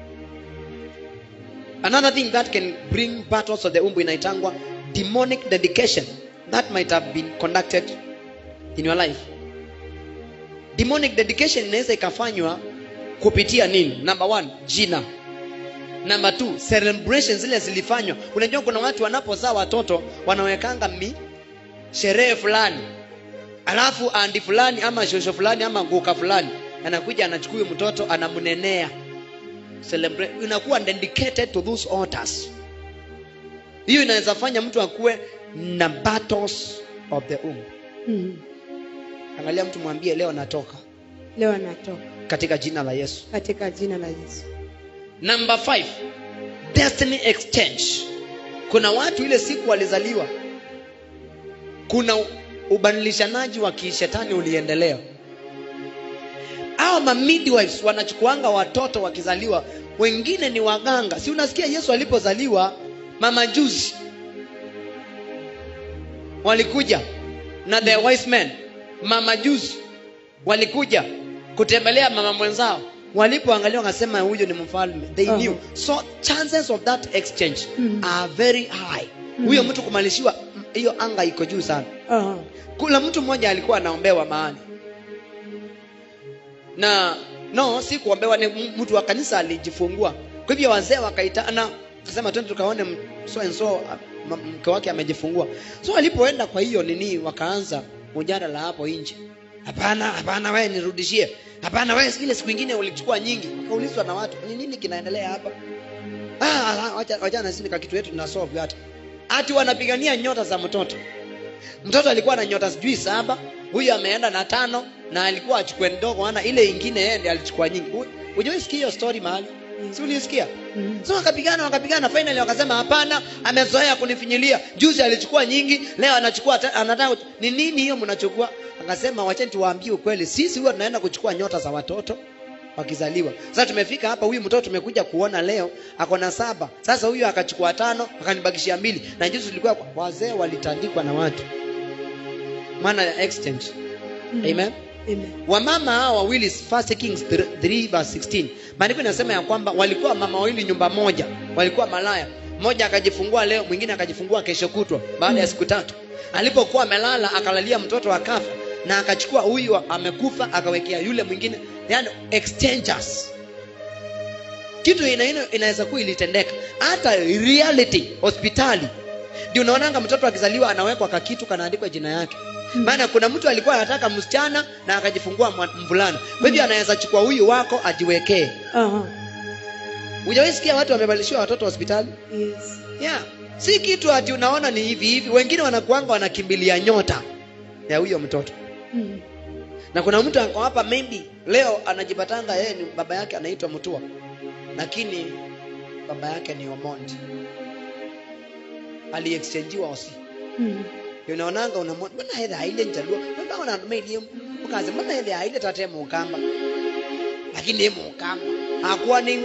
another thing that can bring battles of the womb inaitangwa demonic dedication that might have been conducted in your life demonic dedication inaweza ikafanywa kupitia nini number one jina number two celebration zile zilifanywa unajua kuna watu wanapozaa watoto wanawekanga mi sherehe fulani alafu andi fulani ama shosho fulani ama nguka fulani anakuja anachukua huyo mtoto anamnenea Celebrate. inakuwa dedicated to those altars hiyo inaweza fanya mtu akuwe na battles of the womb Mm. angalia mtu mwambie leo natoka leo anatoka katika jina la yesu katika jina la yesu number five destiny exchange kuna watu ile siku walizaliwa kuna ubadilishanaji wa kishetani uliendelea au ma midwives wanachukuanga watoto wakizaliwa wengine ni waganga si unasikia yesu alipozaliwa mamajuzi walikuja na the wise men mamajuzi walikuja kutembelea mama mwenzao walipoangalia wakasema huyu ni mfalme they Uh-huh. knew so chances of that exchange Mhm. are very high Mhm. huyo mtu kumalishiwa mm, hiyo anga iko juu sana Aha. kuna mtu mmoja alikuwa anaombewa mahali na no si kuombewa ni m- mtu wa kanisa alijifungua kwa hivyo wazee wakaitana kasema twende tukaone m- so and so ah, m- mke wake amejifungua so alipoenda kwa hiyo nini wakaanza mjadala hapo nje hapana hapana wewe nirudishie hapana wewe ile siku ingine ulichukua nyingi wakaulizwa na watu ni nini kinaendelea hapa ah ah, wacha wacha na sisi kitu yetu tuna solve hata ati wanapigania nyota za mtoto mtoto alikuwa na nyota sijui saba huyu ameenda na tano na alikuwa achukue ndogo ana ile ingine yeye ndiye alichukua nyingi hujawai sikia hiyo story mahali si ulisikia Mm. so wakapigana wakapigana finally wakasema hapana amezoea kunifinyilia juzi alichukua nyingi leo anachukua ta- anataka ni nini hiyo mnachukua akasema wacheni tuwaambie ukweli sisi huwa tunaenda kuchukua nyota za watoto wakizaliwa sasa tumefika hapa huyu mtoto tumekuja kuona leo ako na saba sasa huyu akachukua tano akanibakishia mbili na juzi tulikuwa kwa- wazee walitandikwa na watu maana ya exchange Mm. amen Amen. wamama hawa wawili First Kings 3 verse 16 maandiko inasema ya kwamba walikuwa mama wawili nyumba moja walikuwa malaya mmoja akajifungua leo mwingine akajifungua kesho kutwa baada ya Mm. siku tatu alipokuwa amelala akalalia mtoto akafa na akachukua huyu amekufa akawekea yule mwingine yani exchangers kitu ina, ina, inaweza kuwa ilitendeka hata reality hospitali ndio unaonanga mtoto akizaliwa anawekwa kakitu kanaandikwa jina yake Mm. maana kuna mtu alikuwa anataka msichana na akajifungua mwa- mvulana kwa hivyo anaweza chukua huyu wako ajiwekee Aha. hujawahi sikia watu wamebadilishiwa watoto hospitali Yes. yeah. si kitu ati unaona ni hivi hivi wengine wanakuanga wanakimbilia nyota ya huyo mtoto Mm. na kuna mtu ako hapa maybe leo anajipatanga yeye ni baba yake anaitwa mtua lakini baba yake ni omondi aliexchangiwa osi Mm. unaonanga unamwona mbona hethe aile njalua mbona ona mailie ukaze mbona hethe aile tate mukamba lakini ni mukamba hakuwa ni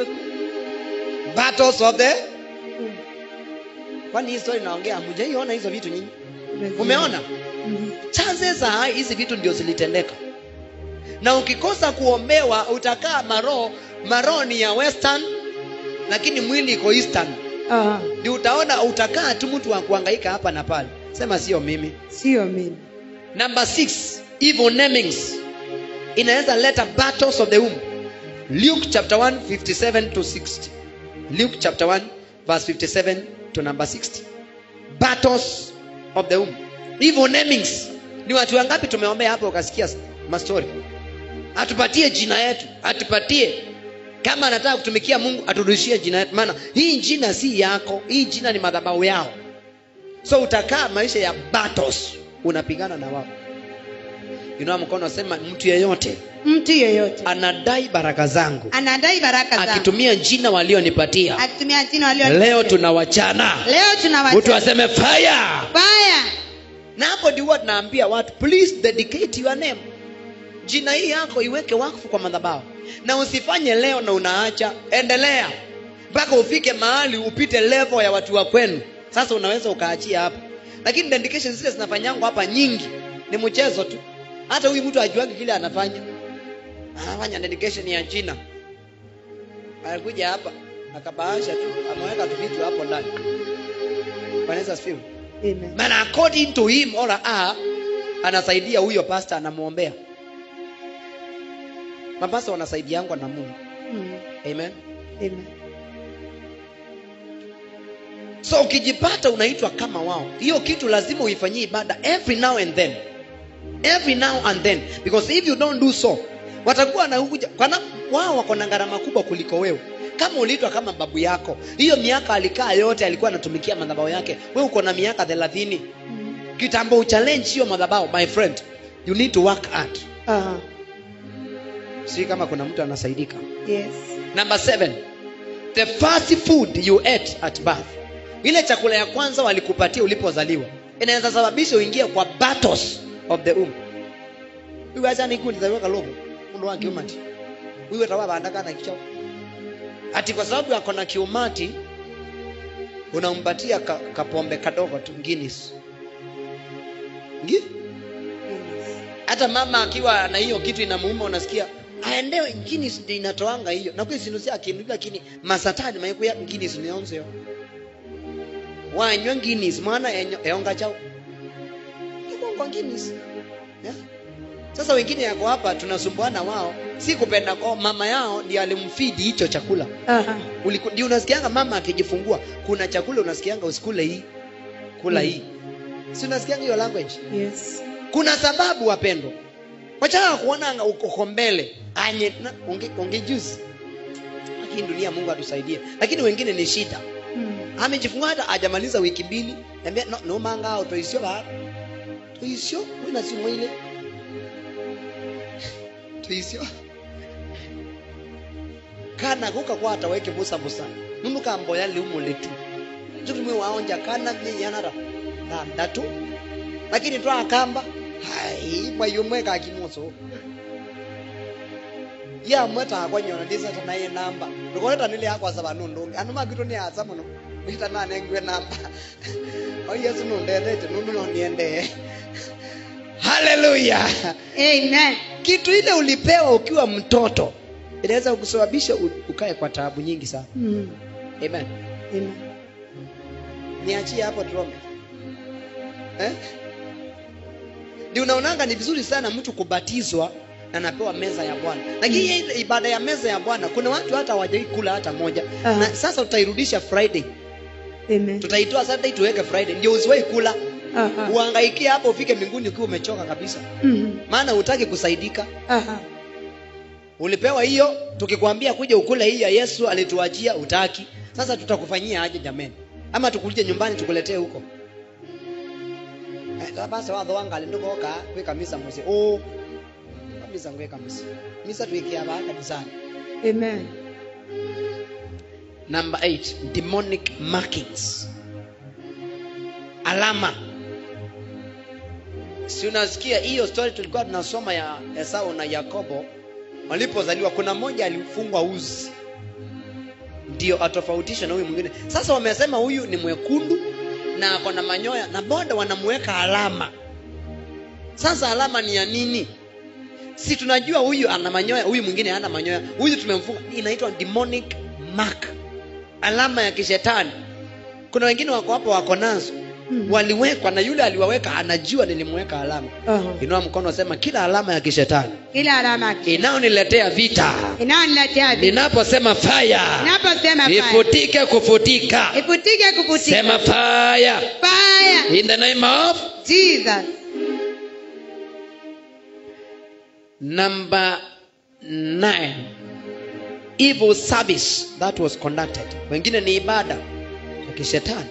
battles of the Mm. kwani hii story naongea hamjaiona hizo vitu nyinyi Lazima. umeona Mm. chances are hizi vitu ndio zilitendeka na ukikosa kuombewa utakaa maroho maroho ni ya western lakini mwili iko eastern Aha. ndio utaona utakaa tu mtu wa kuhangaika hapa na pale sema sio mimi sio mimi number six evil namings inaweza leta battles of the womb luke chapter 1 57 to 60 luke chapter 1 verse 57 to number 60 battles of the womb evil namings ni watu wangapi tumeombea hapo ukasikia mastori atupatie jina yetu atupatie kama anataka kutumikia mungu aturudishie jina yetu maana hii jina si yako hii jina ni madhabahu yao so utakaa maisha ya battles unapigana na wao inua mkono sema mtu yeyote mtu yeyote anadai baraka zangu anadai baraka zangu akitumia jina walionipatia akitumia jina walio leo tunawachana leo mtu tunawacha aseme fire baya na hapo ndio huwa tunaambia watu please dedicate your name jina hii yako iweke wakfu kwa madhabahu na usifanye leo na unaacha endelea mpaka ufike mahali upite level ya watu wa kwenu sasa unaweza ukaachia hapo lakini dedication zile zinafanyangwa hapa nyingi ni mchezo tu hata huyu mtu ajuagi kile anafanya anafanya dedication ya jina alikuja hapa akabaasha tu ameweka tu vitu hapo ndani wanaweza sifiwe Amen. maana according to him or her anasaidia huyo pasta anamwombea mapasta wanasaidiangwa na mungu Mm. amen Amen. so ukijipata unaitwa kama wao hiyo kitu lazima uifanyie ibada every now and then every now and then because if you don't do so watakuwa wanakuja kwana wao wako na gharama kubwa kuliko wewe kama uliitwa kama babu yako hiyo miaka alikaa yote alikuwa anatumikia madhabahu yake wewe uko na miaka thelathini Mm. kitambo uchallenge hiyo madhabahu my friend you need to work hard Aha. si kama kuna mtu anasaidika Yes. number seven the first food you ate at birth ile chakula ya kwanza walikupatia ulipozaliwa inaweza sababisha uingie kwa battles of the womb iwe acha nikulizaliwa kalogo mundu wa kiumati wiwe tawa bandakana kichao ati kwa sababu ako na kiumati unampatia ka, kapombe kadogo tu Guinness ngi Yes. hata mama akiwa na hiyo kitu inamuuma unasikia aendewe Guinness ndio inatoanga hiyo na kwesi nusia akindu lakini masatani maikuya Guinness ni onze yo wanywa Guinness mwana enyo- eonga chao kwa Guinness yeah? sasa wengine yako hapa tunasumbuana wao si kupenda kwao mama yao ndiye alimfidi hicho chakula Aha. Uliku- ndio unasikianga mama akijifungua kuna chakula unasikianga usikule hii kula Mm. hii si unasikianga hiyo language Yes. kuna sababu wapendwa wachana kuonanga uko mbele anye na- unge, unge juzi lakini dunia mungu atusaidie lakini wengine ni shida Mm. amejifungua hata ajamaliza wiki mbili ambia no, no mangao toisio ba toisio wina si mwile toisio kana kuka kwa ataweke busa busa nunu kamboya liumule tu tutumwe waonja kana miyanara na ndatu lakini twakamba hai mwayumwe kakimoso ya mweta akwanyona ndisata naye namba ndikoleta nile akwasa vanundungi anu makito ni asa muno ita nanengwe namba o yesu nundendete nundu noniendee haleluya Amen. kitu ile ulipewa ukiwa mtoto inaweza kusababisha u- ukae kwa taabu nyingi sana Mm. amen Amen. niachie hapo tuombe eh? ndio unaonanga ni vizuri sana mtu kubatizwa na anapewa meza ya bwana lakini hii ile ibada ya meza ya bwana kuna watu hata hawajai kula hata moja Aha. na sasa tutairudisha friday Amen. tutaitoa saturday tuweke friday ndio usiwahi kula Aha. uangaikie hapo ufike mbinguni ukiwa umechoka kabisa Mm. maana hutaki kusaidika Aha. ulipewa hiyo tukikwambia kuja ukule hii ya yesu alituachia utaki sasa tutakufanyia aje jameni ama tukulije nyumbani tukuletee huko Eh, basi watho wangali ndugoka kwi kamisa musi uu kamisa ngwi kamisa misa twikia baa kanisani Amen. number 8 demonic markings alama si unasikia hiyo story tulikuwa tunasoma ya esau na yakobo walipozaliwa kuna mmoja alifungwa uzi ndio atofautisha na huyu mwingine sasa wamesema huyu ni mwekundu na ako na manyoya na boda wanamuweka alama sasa alama ni ya nini si tunajua huyu ana manyoya huyu mwingine hana manyoya huyu tumemfunga inaitwa demonic mark alama ya kishetani kuna wengine wako hapo wako nazo Mm. waliwekwa na yule aliwaweka anajua nilimweka alama Oho. inua mkono sema kila alama ya kishetani kila alama inayoniletea vita inayoniletea vita. ninaposema faya Ninaposema fire, ifutike kufutika ifutike kufutika sema faya fire in the name of Jesus number nine evil service that was conducted wengine ni ibada ya kishetani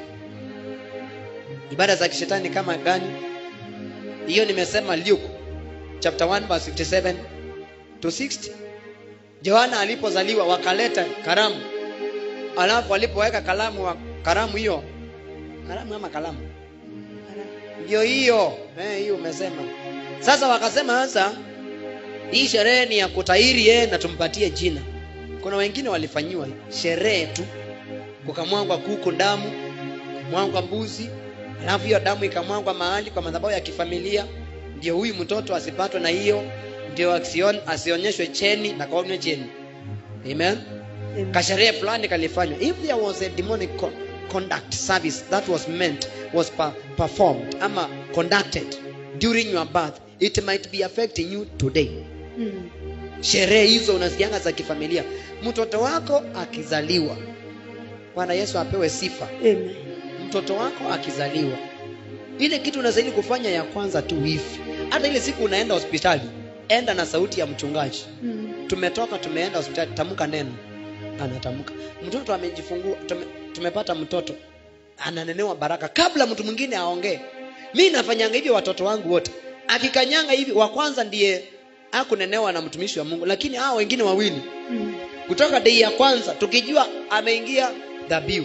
ibada za kishetani kama gani hiyo nimesema luke chapter 1 verse 57 to 60 yohana alipozaliwa wakaleta karamu alafu walipoweka kalamu wa karamu hiyo karamu ama kalamu ndio hiyo eh, hiyo umesema sasa wakasema sasa hii sherehe ni ya kutairi yeye na tumpatie jina kuna wengine walifanyiwa sherehe tu kukamwangwa kuku damu mwangwa mbuzi alafu hiyo damu ikamwangwa mahali kwa madhabahu ya kifamilia ndio huyu mtoto asipatwe na hiyo ndio asion, asionyeshwe cheni na kaonywe cheni amen Amen. kasherehe fulani kalifanywa if there was a demonic co- conduct service that was meant was per, performed ama conducted during your birth it might be affecting you today Mm. sherehe hizo unasikianga za kifamilia mtoto wako akizaliwa bwana yesu apewe sifa Amen. mtoto wako akizaliwa ile kitu unastahili kufanya ya kwanza tu hivi hata ile siku unaenda hospitali enda na sauti ya mchungaji Mm. tumetoka tumeenda hospitali tamka neno anatamka mtoto amejifungua tume, tumepata mtoto ananenewa baraka kabla mtu mwingine aongee mi nafanyanga hivyo watoto wangu wote akikanyanga hivi wa kwanza ndiye akunenewa na mtumishi wa mungu lakini hao wengine wawili Mm. kutoka dei ya kwanza tukijua ameingia dhabihu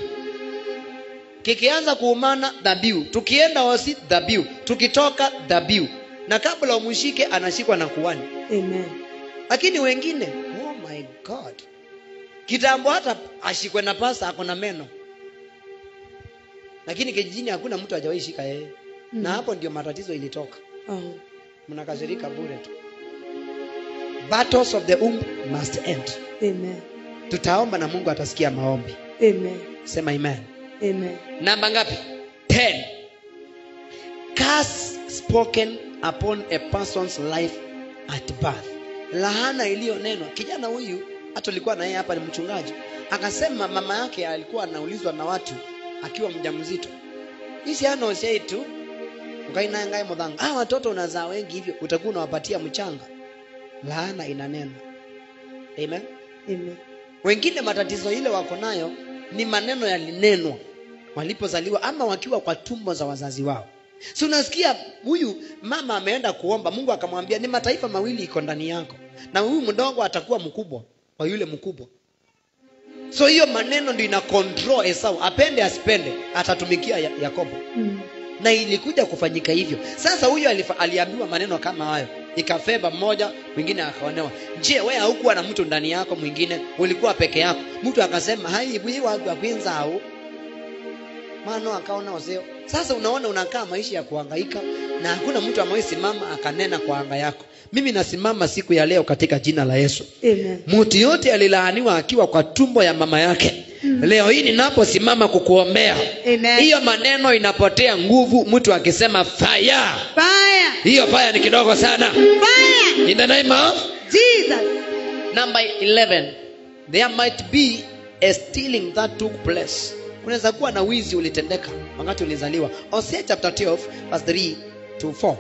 kikianza kuumana dhabihu tukienda hosi dhabihu tukitoka dhabihu na kabla umshike anashikwa na kuani Amen. lakini wengine oh my god kitambo hata ashikwe na pasa ako na meno lakini kijijini hakuna mtu hajawahi shika yeye Mm. na hapo ndio matatizo ilitoka Oh. mnakasirika bure tu battles of the womb must end Amen. tutaomba na mungu atasikia maombi Amen. sema amen Amen. namba ngapi 10 curse spoken upon a person's life at birth lahana iliyonenwa kijana huyu hata ulikuwa na yeye hapa ni mchungaji akasema mama yake alikuwa anaulizwa na watu akiwa mjamzito isi anoshei tu ukainangae mudhanga ah watoto unazaa wengi hivyo utakuwa unawapatia mchanga laana inanenwa amen Amen. wengine matatizo ile wako nayo ni maneno yalinenwa walipozaliwa ama wakiwa kwa tumbo za wazazi wao si unasikia huyu mama ameenda kuomba mungu akamwambia ni mataifa mawili iko ndani yako na huyu mdogo atakuwa mkubwa wa yule mkubwa so hiyo maneno ndio ina control esau apende asipende atatumikia Ya- yakobo Mm. na ilikuja kufanyika hivyo sasa huyo alifa- aliambiwa maneno kama hayo ikafeba mmoja mwingine akaonewa je we haukuwa na mtu ndani yako mwingine ulikuwa peke yako mtu akasema hai bwi watu akwinza au mano akaona ozeo sasa unaona unakaa maisha ya kuhangaika na hakuna mtu amesimama akanena kwa anga yako mimi nasimama siku ya leo katika jina la yesu Amen. mtu yote alilaaniwa akiwa kwa tumbo ya mama yake leo hii ninaposimama kukuombea Amen. hiyo maneno inapotea nguvu mtu akisema fire Fire. hiyo fire ni kidogo sana Fire. in the name of Jesus. number 11 there might be a stealing that took place kunaweza kuwa na wizi ulitendeka wakati ulizaliwa Hosea chapter 12 verse 3 to 4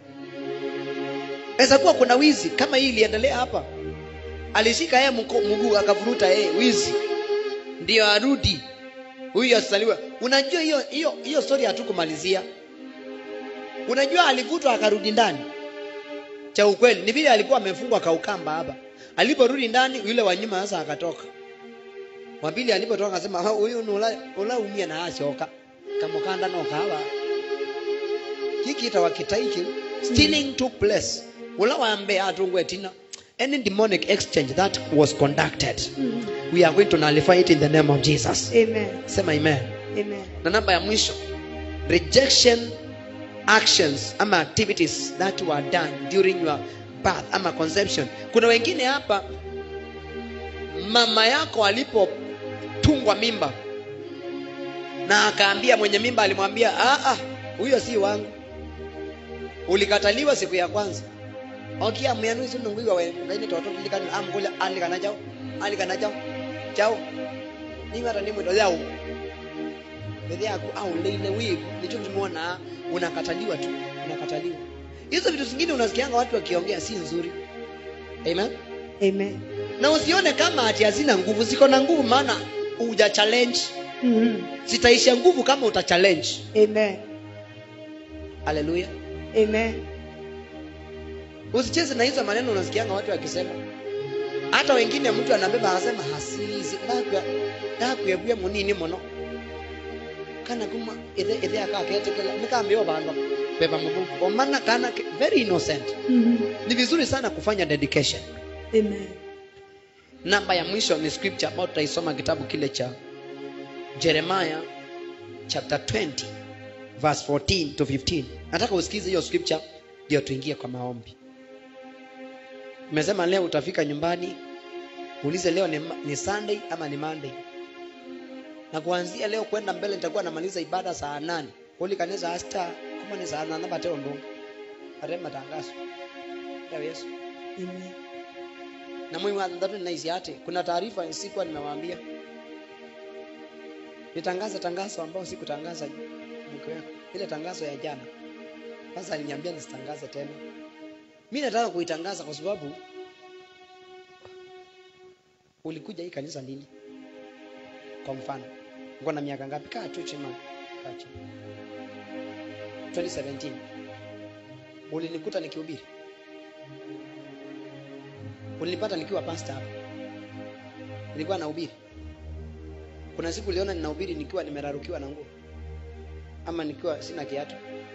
naweza kuwa kuna wizi kama hii iliendelea hapa alishika yeye mko- mguu akavuruta yeye wizi ndio arudi huyu asaliwe unajua hiyo hiyo hiyo story hatukumalizia unajua alivutwa akarudi ndani cha ukweli ni vile alikuwa amefungwa kaukamba hapa aliporudi ndani yule wa nyuma sasa akatoka wapili alipotoka akasema "Ha, huyu ni ula, ula umia na asioka kamukanda no kawa hiki itawa kitaiki stealing took place ula wambe atungwe tina any demonic exchange that was conducted Mm. we are going to nullify it in the name of jesus Amen. sema amen Amen. na namba ya mwisho rejection actions ama activities that were done during your birth ama conception kuna wengine hapa mama yako alipotungwa mimba na akaambia mwenye mimba alimwambia "Ah, ah, huyo si wangu ulikataliwa siku ya kwanza okia mwianu si nunguiwa we ngaini toto likani amkule alikana chao alikana chao chao ni mara ni mwindo yao mbele yako au leile wivu ndicho tumeona unakataliwa tu unakataliwa hizo vitu zingine unasikianga watu wakiongea si nzuri amen Amen. na usione kama ati hazina nguvu ziko na nguvu maana uja challenge Mhm. zitaisha nguvu kama uta challenge Amen. haleluya Amen. usicheze na hizo maneno unasikianga watu wakisema hata wengine mtu anabeba anasema hasizi ndakwebwie munini muno kana kuma ithe ithe akaketekela nikaambia bandu beba mubuku omana kana ke- very innocent Mhm. ni vizuri sana kufanya dedication Amen. namba ya mwisho ni scripture ambayo tutaisoma kitabu kile cha jeremiah chapter 20 verse 14 to 15 nataka usikize hiyo scripture ndio tuingie kwa maombi umesema leo utafika nyumbani uulize leo ni, ni sunday ama ni monday na kuanzia leo kwenda mbele nitakuwa namaliza ibada saa nane kuli kanisa hasta kama ni saa nane bateo ndungu ate matangazo ya yesu Amen. na mwi wa thandatu ninaishi ate kuna taarifa sikuwa nimewaambia nitangaza tangazo ambao sikutangaza mke wako ile tangazo ya jana sasa aliniambia nisitangaze tena mi nataka kuitangaza kwa sababu ulikuja hii kanisa lini kwa mfano uko na miaka ngapi kaa tu chini kaa chini 2017 ulinikuta nikihubiri ulinipata nikiwa pasta hapa nilikuwa nahubiri kuna siku uliona ninahubiri nikiwa nimerarukiwa na nguo ama nikiwa sina kiatu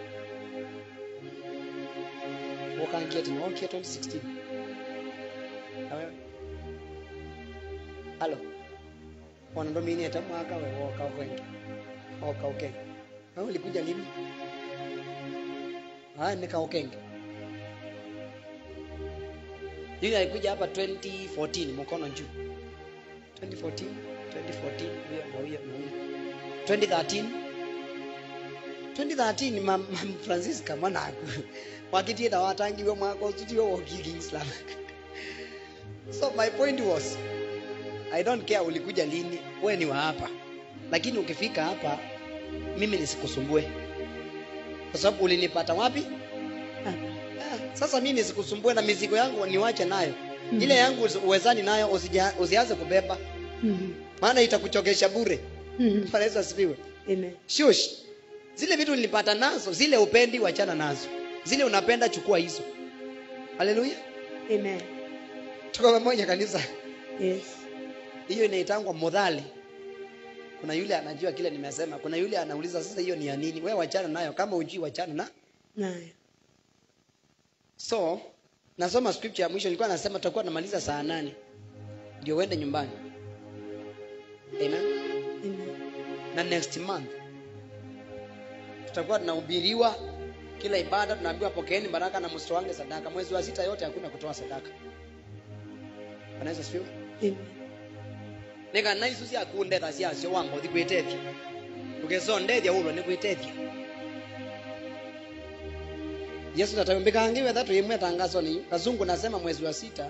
wokankieti niwokia 2016 na wewe halo wanandomini hata mwaka we woka ukenge woka ukenge wewe ulikuja lini haya nika ukenge yule alikuja hapa 2014 mkono juu 2014 2014 huyo na huyo na huyo 2013 2013 mam, mam francisca mwanaku wakitieta watangiwe mwaka usitio wokiki islam so my point was i don't care ulikuja lini we ni wa hapa lakini ukifika hapa mimi nisikusumbue kwa sababu ulinipata wapi Hapa. Ah, sasa mimi nisikusumbue na mizigo yangu niwache nayo Mhm. ile yangu usi- uwezani nayo usija- usianze kubeba Mhm. maana itakuchokesha bure Mhm. Bwana Yesu asifiwe Amen. shush zile vitu nilipata nazo zile upendi wachana nazo zile unapenda chukua hizo haleluya Amen. tuko pamoja kanisa Yes. hiyo inaitangwa modhali kuna yule anajua kile nimesema kuna yule anauliza sasa hiyo ni ya nini wewe wachana nayo kama ujui wachana na Nayo. so nasoma scripture ya mwisho nilikuwa nasema tutakuwa namaliza saa nane ndio uende nyumbani amen Amen. na next month tutakuwa tunahubiriwa kila ibada tunaambiwa pokeeni baraka na msitoange sadaka mwezi wa sita yote hakuna kutoa sadaka Bwana Yesu asifiwe Amen. neka na isu cia kundetha ciacio wamba uthi gwitethia ukizondethia ulwa ni gwitethia yesu tataumbĩkangiwe thatu imwe tangazo ni kazungu nasema mwezi wa sita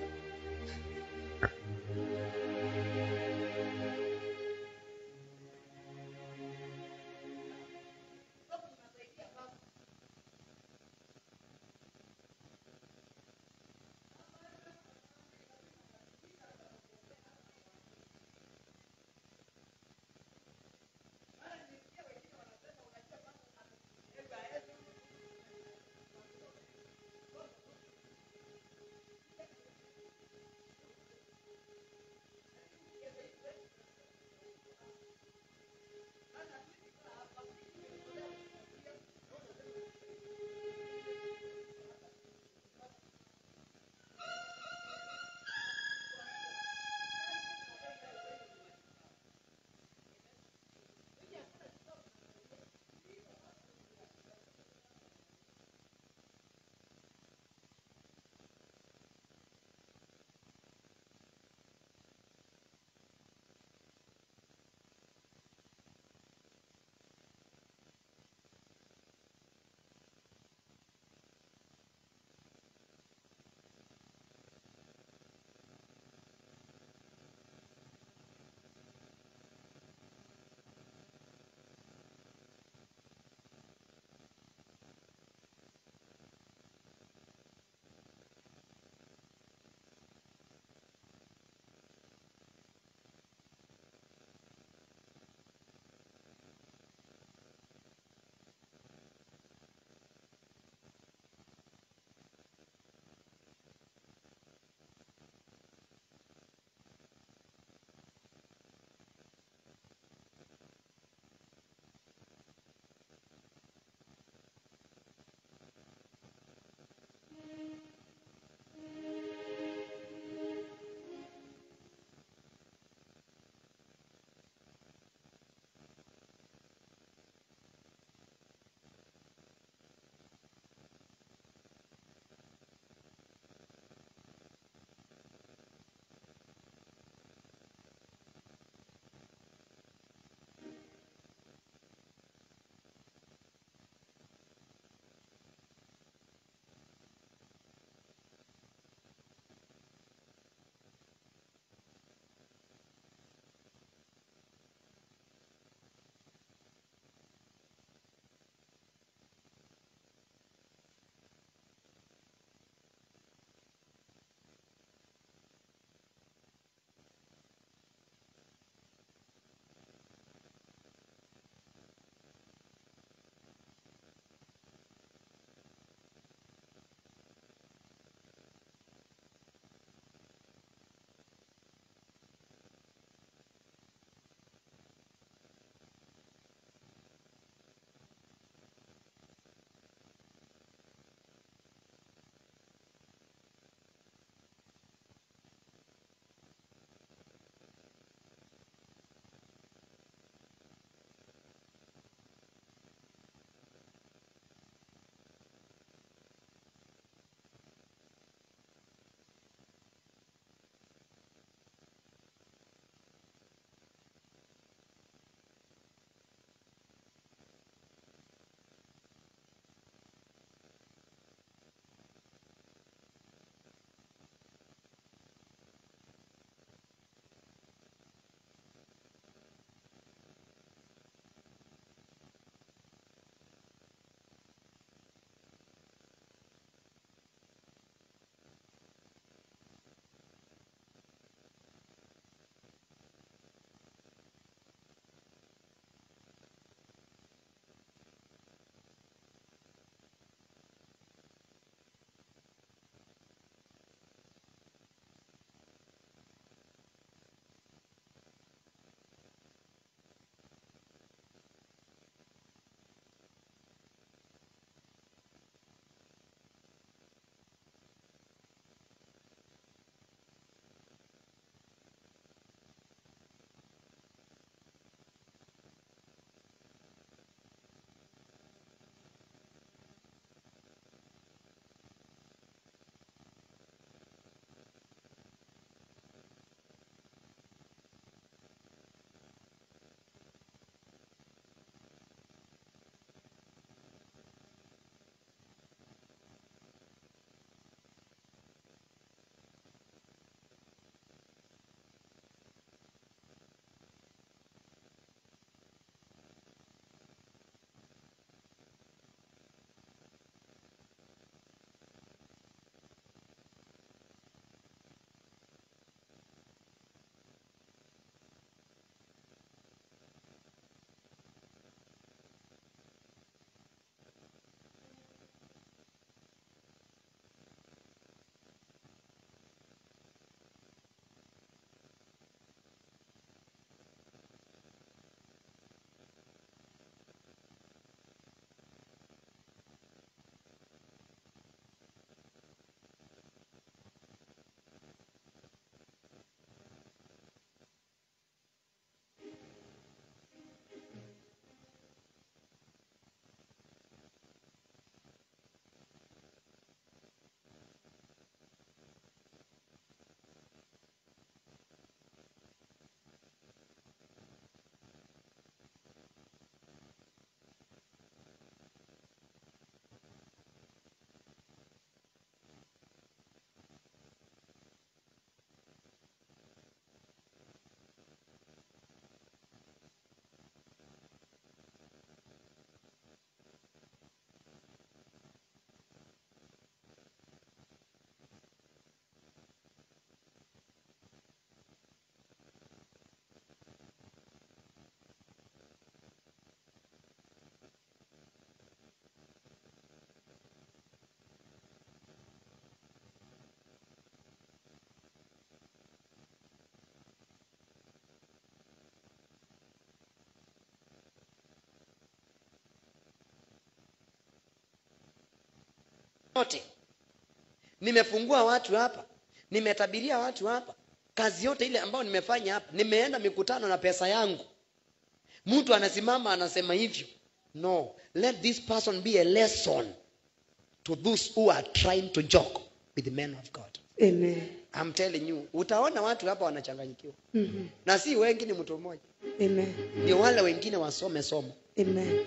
yote nimefungua watu hapa nimetabiria watu hapa kazi yote ile ambayo nimefanya hapa nimeenda mikutano na pesa yangu mtu anasimama anasema hivyo no let this person be a lesson to those who are trying to joke with the men of god Amen. I'm telling you utaona watu hapa wanachanganyikiwa Mhm. na si wengi ni mtu mmoja Amen. ndio wale wengine wasome somo Amen.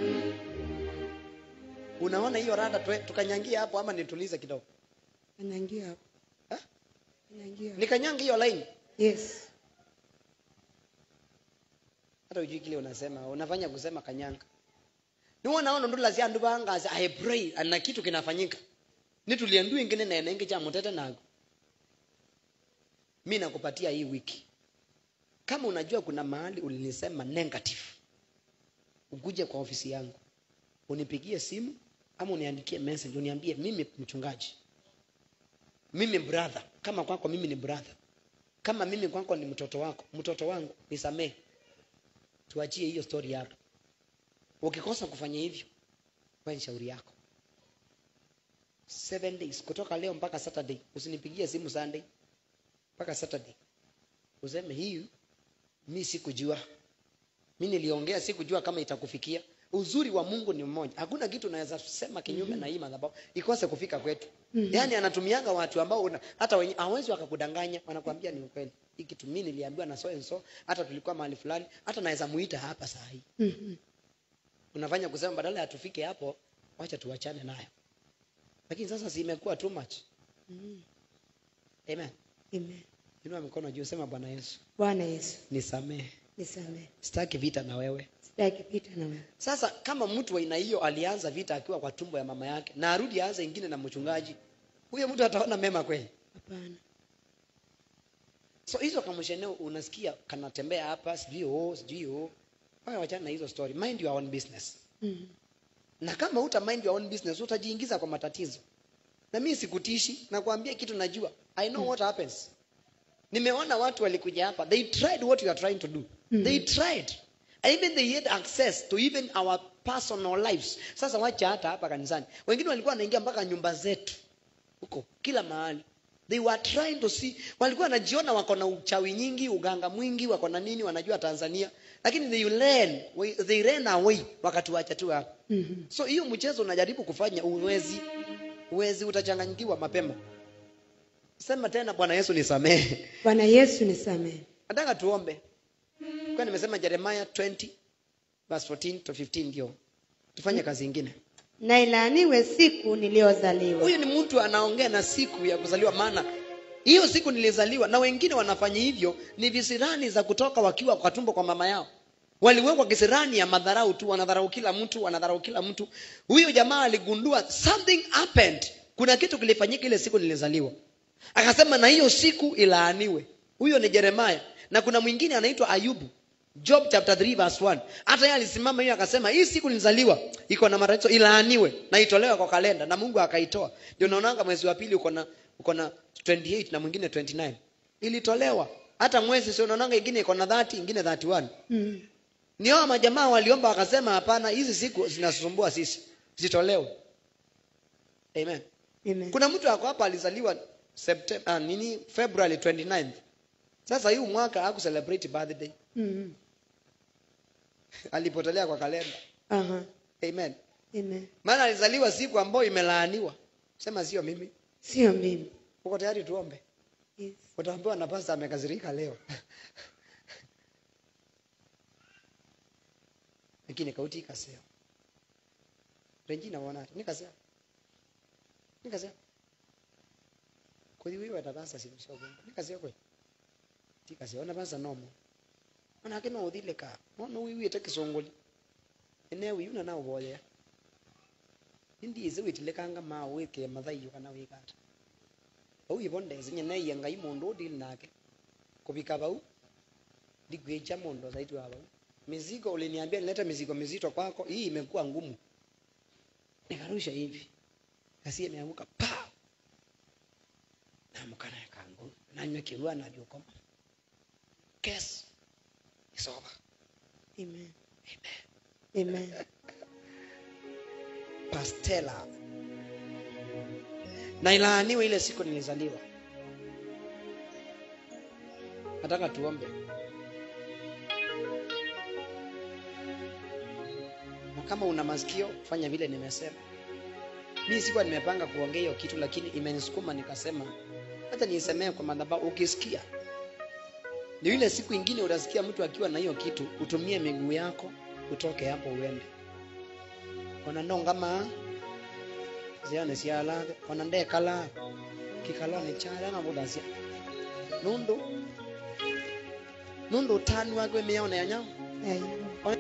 unaona hiyo rada tue- tukanyangia hapo ama nitulize kidogo Anangia hapo. Ha? Anangia. hapo. nikanyanga hiyo line Yes. hata ujui kile unasema unafanya kusema kanyanga niwo naona ndula cia andu bangazi i pray na kitu kinafanyika nitulie ndu ingine nene ingi cha mutete nago mi nakupatia hii wiki kama unajua kuna mahali ulinisema negative ukuje kwa ofisi yangu unipigie simu ama uniandikie message uniambie mimi mchungaji mimi brother kama kwako mimi ni brother kama mimi kwako ni mtoto wako mtoto wangu nisamee tuachie hiyo story yako ukikosa kufanya hivyo kwa ni shauri yako seven days kutoka leo mpaka saturday usinipigie simu sunday mpaka saturday useme hii mi sikujua mi niliongea sikujua kama itakufikia uzuri wa mungu ni mmoja hakuna kitu unaweza sema kinyume na hii madhabahu ikose kufika kwetu Mhm. yaani anatumianga watu ambao una, hata wenye hawezi wakakudanganya wanakwambia ni ukweli hii kitu mi niliambiwa na so and so hata tulikuwa mahali fulani hata naweza muita hapa saa hii Mhm. unafanya kusema badala ya tufike hapo wacha tuachane nayo lakini sasa si imekuwa too much Mhm. amen Amen. inua mikono juu sema bwana yesu Bwana Yesu, nisamehe nisamehe. sitaki vita na wewe Sitaki pita na wewe. sasa kama mtu wa aina hiyo alianza vita akiwa kwa tumbo ya mama yake na arudi aanze ingine na mchungaji huyo mtu ataona mema kweli Hapana. so hizo kamsheneo unasikia kanatembea hapa sijui oh sijui oh wewe wachana na hizo story mind your own business Mhm. na kama uta mind your own business utajiingiza kwa matatizo na mimi sikutishi nakwambia kitu najua i know what happens nimeona watu walikuja hapa they tried what you are trying to do Mhm. they tried even they had access to even our personal lives sasa wacha hata hapa kanisani wengine walikuwa wanaingia mpaka nyumba zetu huko kila mahali they were trying to see walikuwa wanajiona wako na uchawi nyingi uganga mwingi wako na nini wanajua tanzania lakini they learn they ran away wakatuacha tu hapa Mhm. so hiyo mchezo unajaribu kufanya uwezi uwezi utachanganyikiwa mapema sema tena bwana yesu nisamehe Bwana Yesu, nisamehe. nataka tuombe kwa nimesema jeremiah 20 verse 14 to 15 ndio tufanye kazi ingine Na ilaaniwe siku niliyozaliwa. huyu ni mtu anaongea na siku ya kuzaliwa maana hiyo siku nilizaliwa na wengine wanafanya hivyo ni visirani za kutoka wakiwa kwa tumbo kwa mama yao waliwekwa kisirani ya madharau tu wanadharau kila mtu wanadharau kila mtu huyo jamaa aligundua something happened kuna kitu kilifanyika ile siku nilizaliwa akasema na hiyo siku ilaaniwe huyo ni jeremaya na kuna mwingine anaitwa ayubu job chapter 3 verse 1 hata yeye alisimama hiyo akasema hii siku nilizaliwa iko na matatizo ilaaniwe na itolewe kwa kalenda na mungu akaitoa ndio naonanga mwezi wa pili uko na uko na 28 na mwingine 29 ilitolewa hata mwezi sio unaonanga ingine iko na 30 ingine 31 Mhm. ni hao majamaa waliomba wakasema hapana hizi siku zinasumbua sisi zitolewe amen Amen. kuna mtu ako hapa alizaliwa September, ah, nini february 29th sasa hii mwaka haku celebrate birthday Mhm. alipotelea kwa kalenda Aha. amen Amen. maana alizaliwa siku ambayo imelaaniwa sema sio mimi Sio mimi. uko tayari tuombe Yes. utaambiwa na pasta amekazirika leo lakini kauti ikaseo regina wonati nikasea nikasea kuthi wiwe tabasa sikusoko nikasea kwe tikasea ona basa nomo manake no uthile ka no wiwite kisunguli ene wiyuna na uboya indiise witilekanga ma wike mathaiyo kana wikata bau ibondese nyeneiye ngai mundu udili nake kuvika bau ndigwicha mundu zaidi wa bau mizigo uliniambia nilete mizigo mizito kwako hii imekuwa ngumu nikarusha hivi kasi imeanguka pa namukana kangu nanywa kirua navyukoma kes is over Amen. Amen. pastela na ilaaniwe ile siku nilizaliwa nataka tuombe na kama una masikio fanya vile nimesema mi sikuwa nimepanga kuongea hiyo kitu lakini imenisukuma nikasema hata niisemee kwa madhabahu ukisikia ni ile siku ingine utasikia mtu akiwa na hiyo kitu utumie miguu yako utoke hapo uende ona ndongama ziane cialage ona ndekala kikala ni chara mudacia nundu nundu utani wake miaona ya nyama Eh,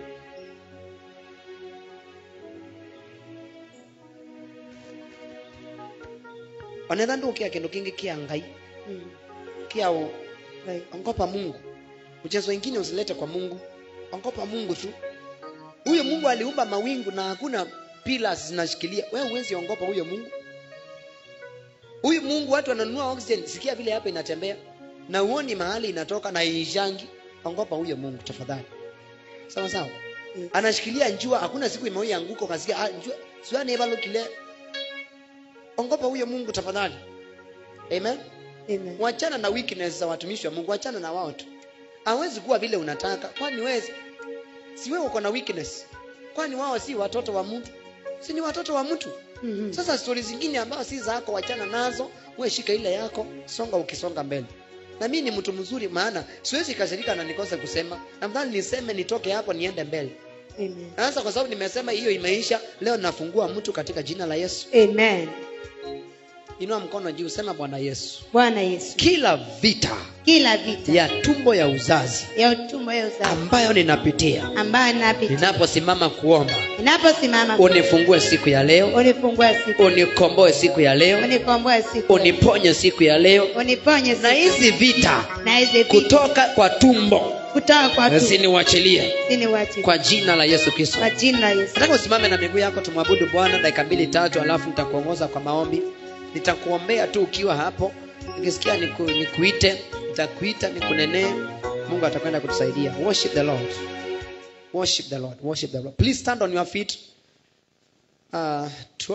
onetha ndukia kindu kingi kia ngai mm, kia u- right. ongopa mungu mchezo ingine usilete kwa mungu ongopa mungu tu huyo mungu aliumba mawingu na hakuna pillars zinashikilia wewe huwezi ongopa huyo mungu huyu mungu watu wananunua oxygen sikia vile hapa inatembea na uoni mahali inatoka na iishangi ongopa huyo mungu tafadhali sawa sawa Mm. anashikilia njua hakuna siku imewahi anguka ukasikia ah, njua siwani evalukile ongopa huyo mungu tafadhali amen Amen. wachana na weakness za watumishi wa mungu wachana na wao tu hawezi kuwa vile unataka kwani wezi si wewe uko na weakness kwani wao si watoto wa mtu si ni watoto wa mtu Mhm. sasa stori zingine ambazo si zako wachana nazo we shika ile yako songa ukisonga mbele na mimi ni mtu mzuri maana siwezi kasirika na nikose kusema namdhani niseme nitoke hapo niende mbele Amen. na sasa kwa sababu nimesema hiyo imeisha leo nafungua mtu katika jina la yesu Amen. inua mkono juu sema bwana yesu Bwana Yesu, kila vita kila vita ya tumbo ya uzazi ya utumbo ya uzazi ambayo ninapitia ambayo napitia ninaposimama kuomba ninaposimama unifungue siku ya leo unifungua siku unikomboe siku ya leo unikomboa siku uniponye siku ya leo uniponye na siku hizi vita na hizi vita kutoka kwa tumbo kutoka kwa tu ziniwachilie sini wachi kwa jina la yesu kristo kwa jina la Yesu. nataka usimame na miguu yako tumwabudu bwana dakika mbili tatu alafu nitakuongoza kwa maombi nitakuombea tu ukiwa hapo nikisikia niku, nikuite nitakuita nikunenee mungu atakwenda kutusaidia worship the lord worship the lord worship the lord please stand on your feet uh,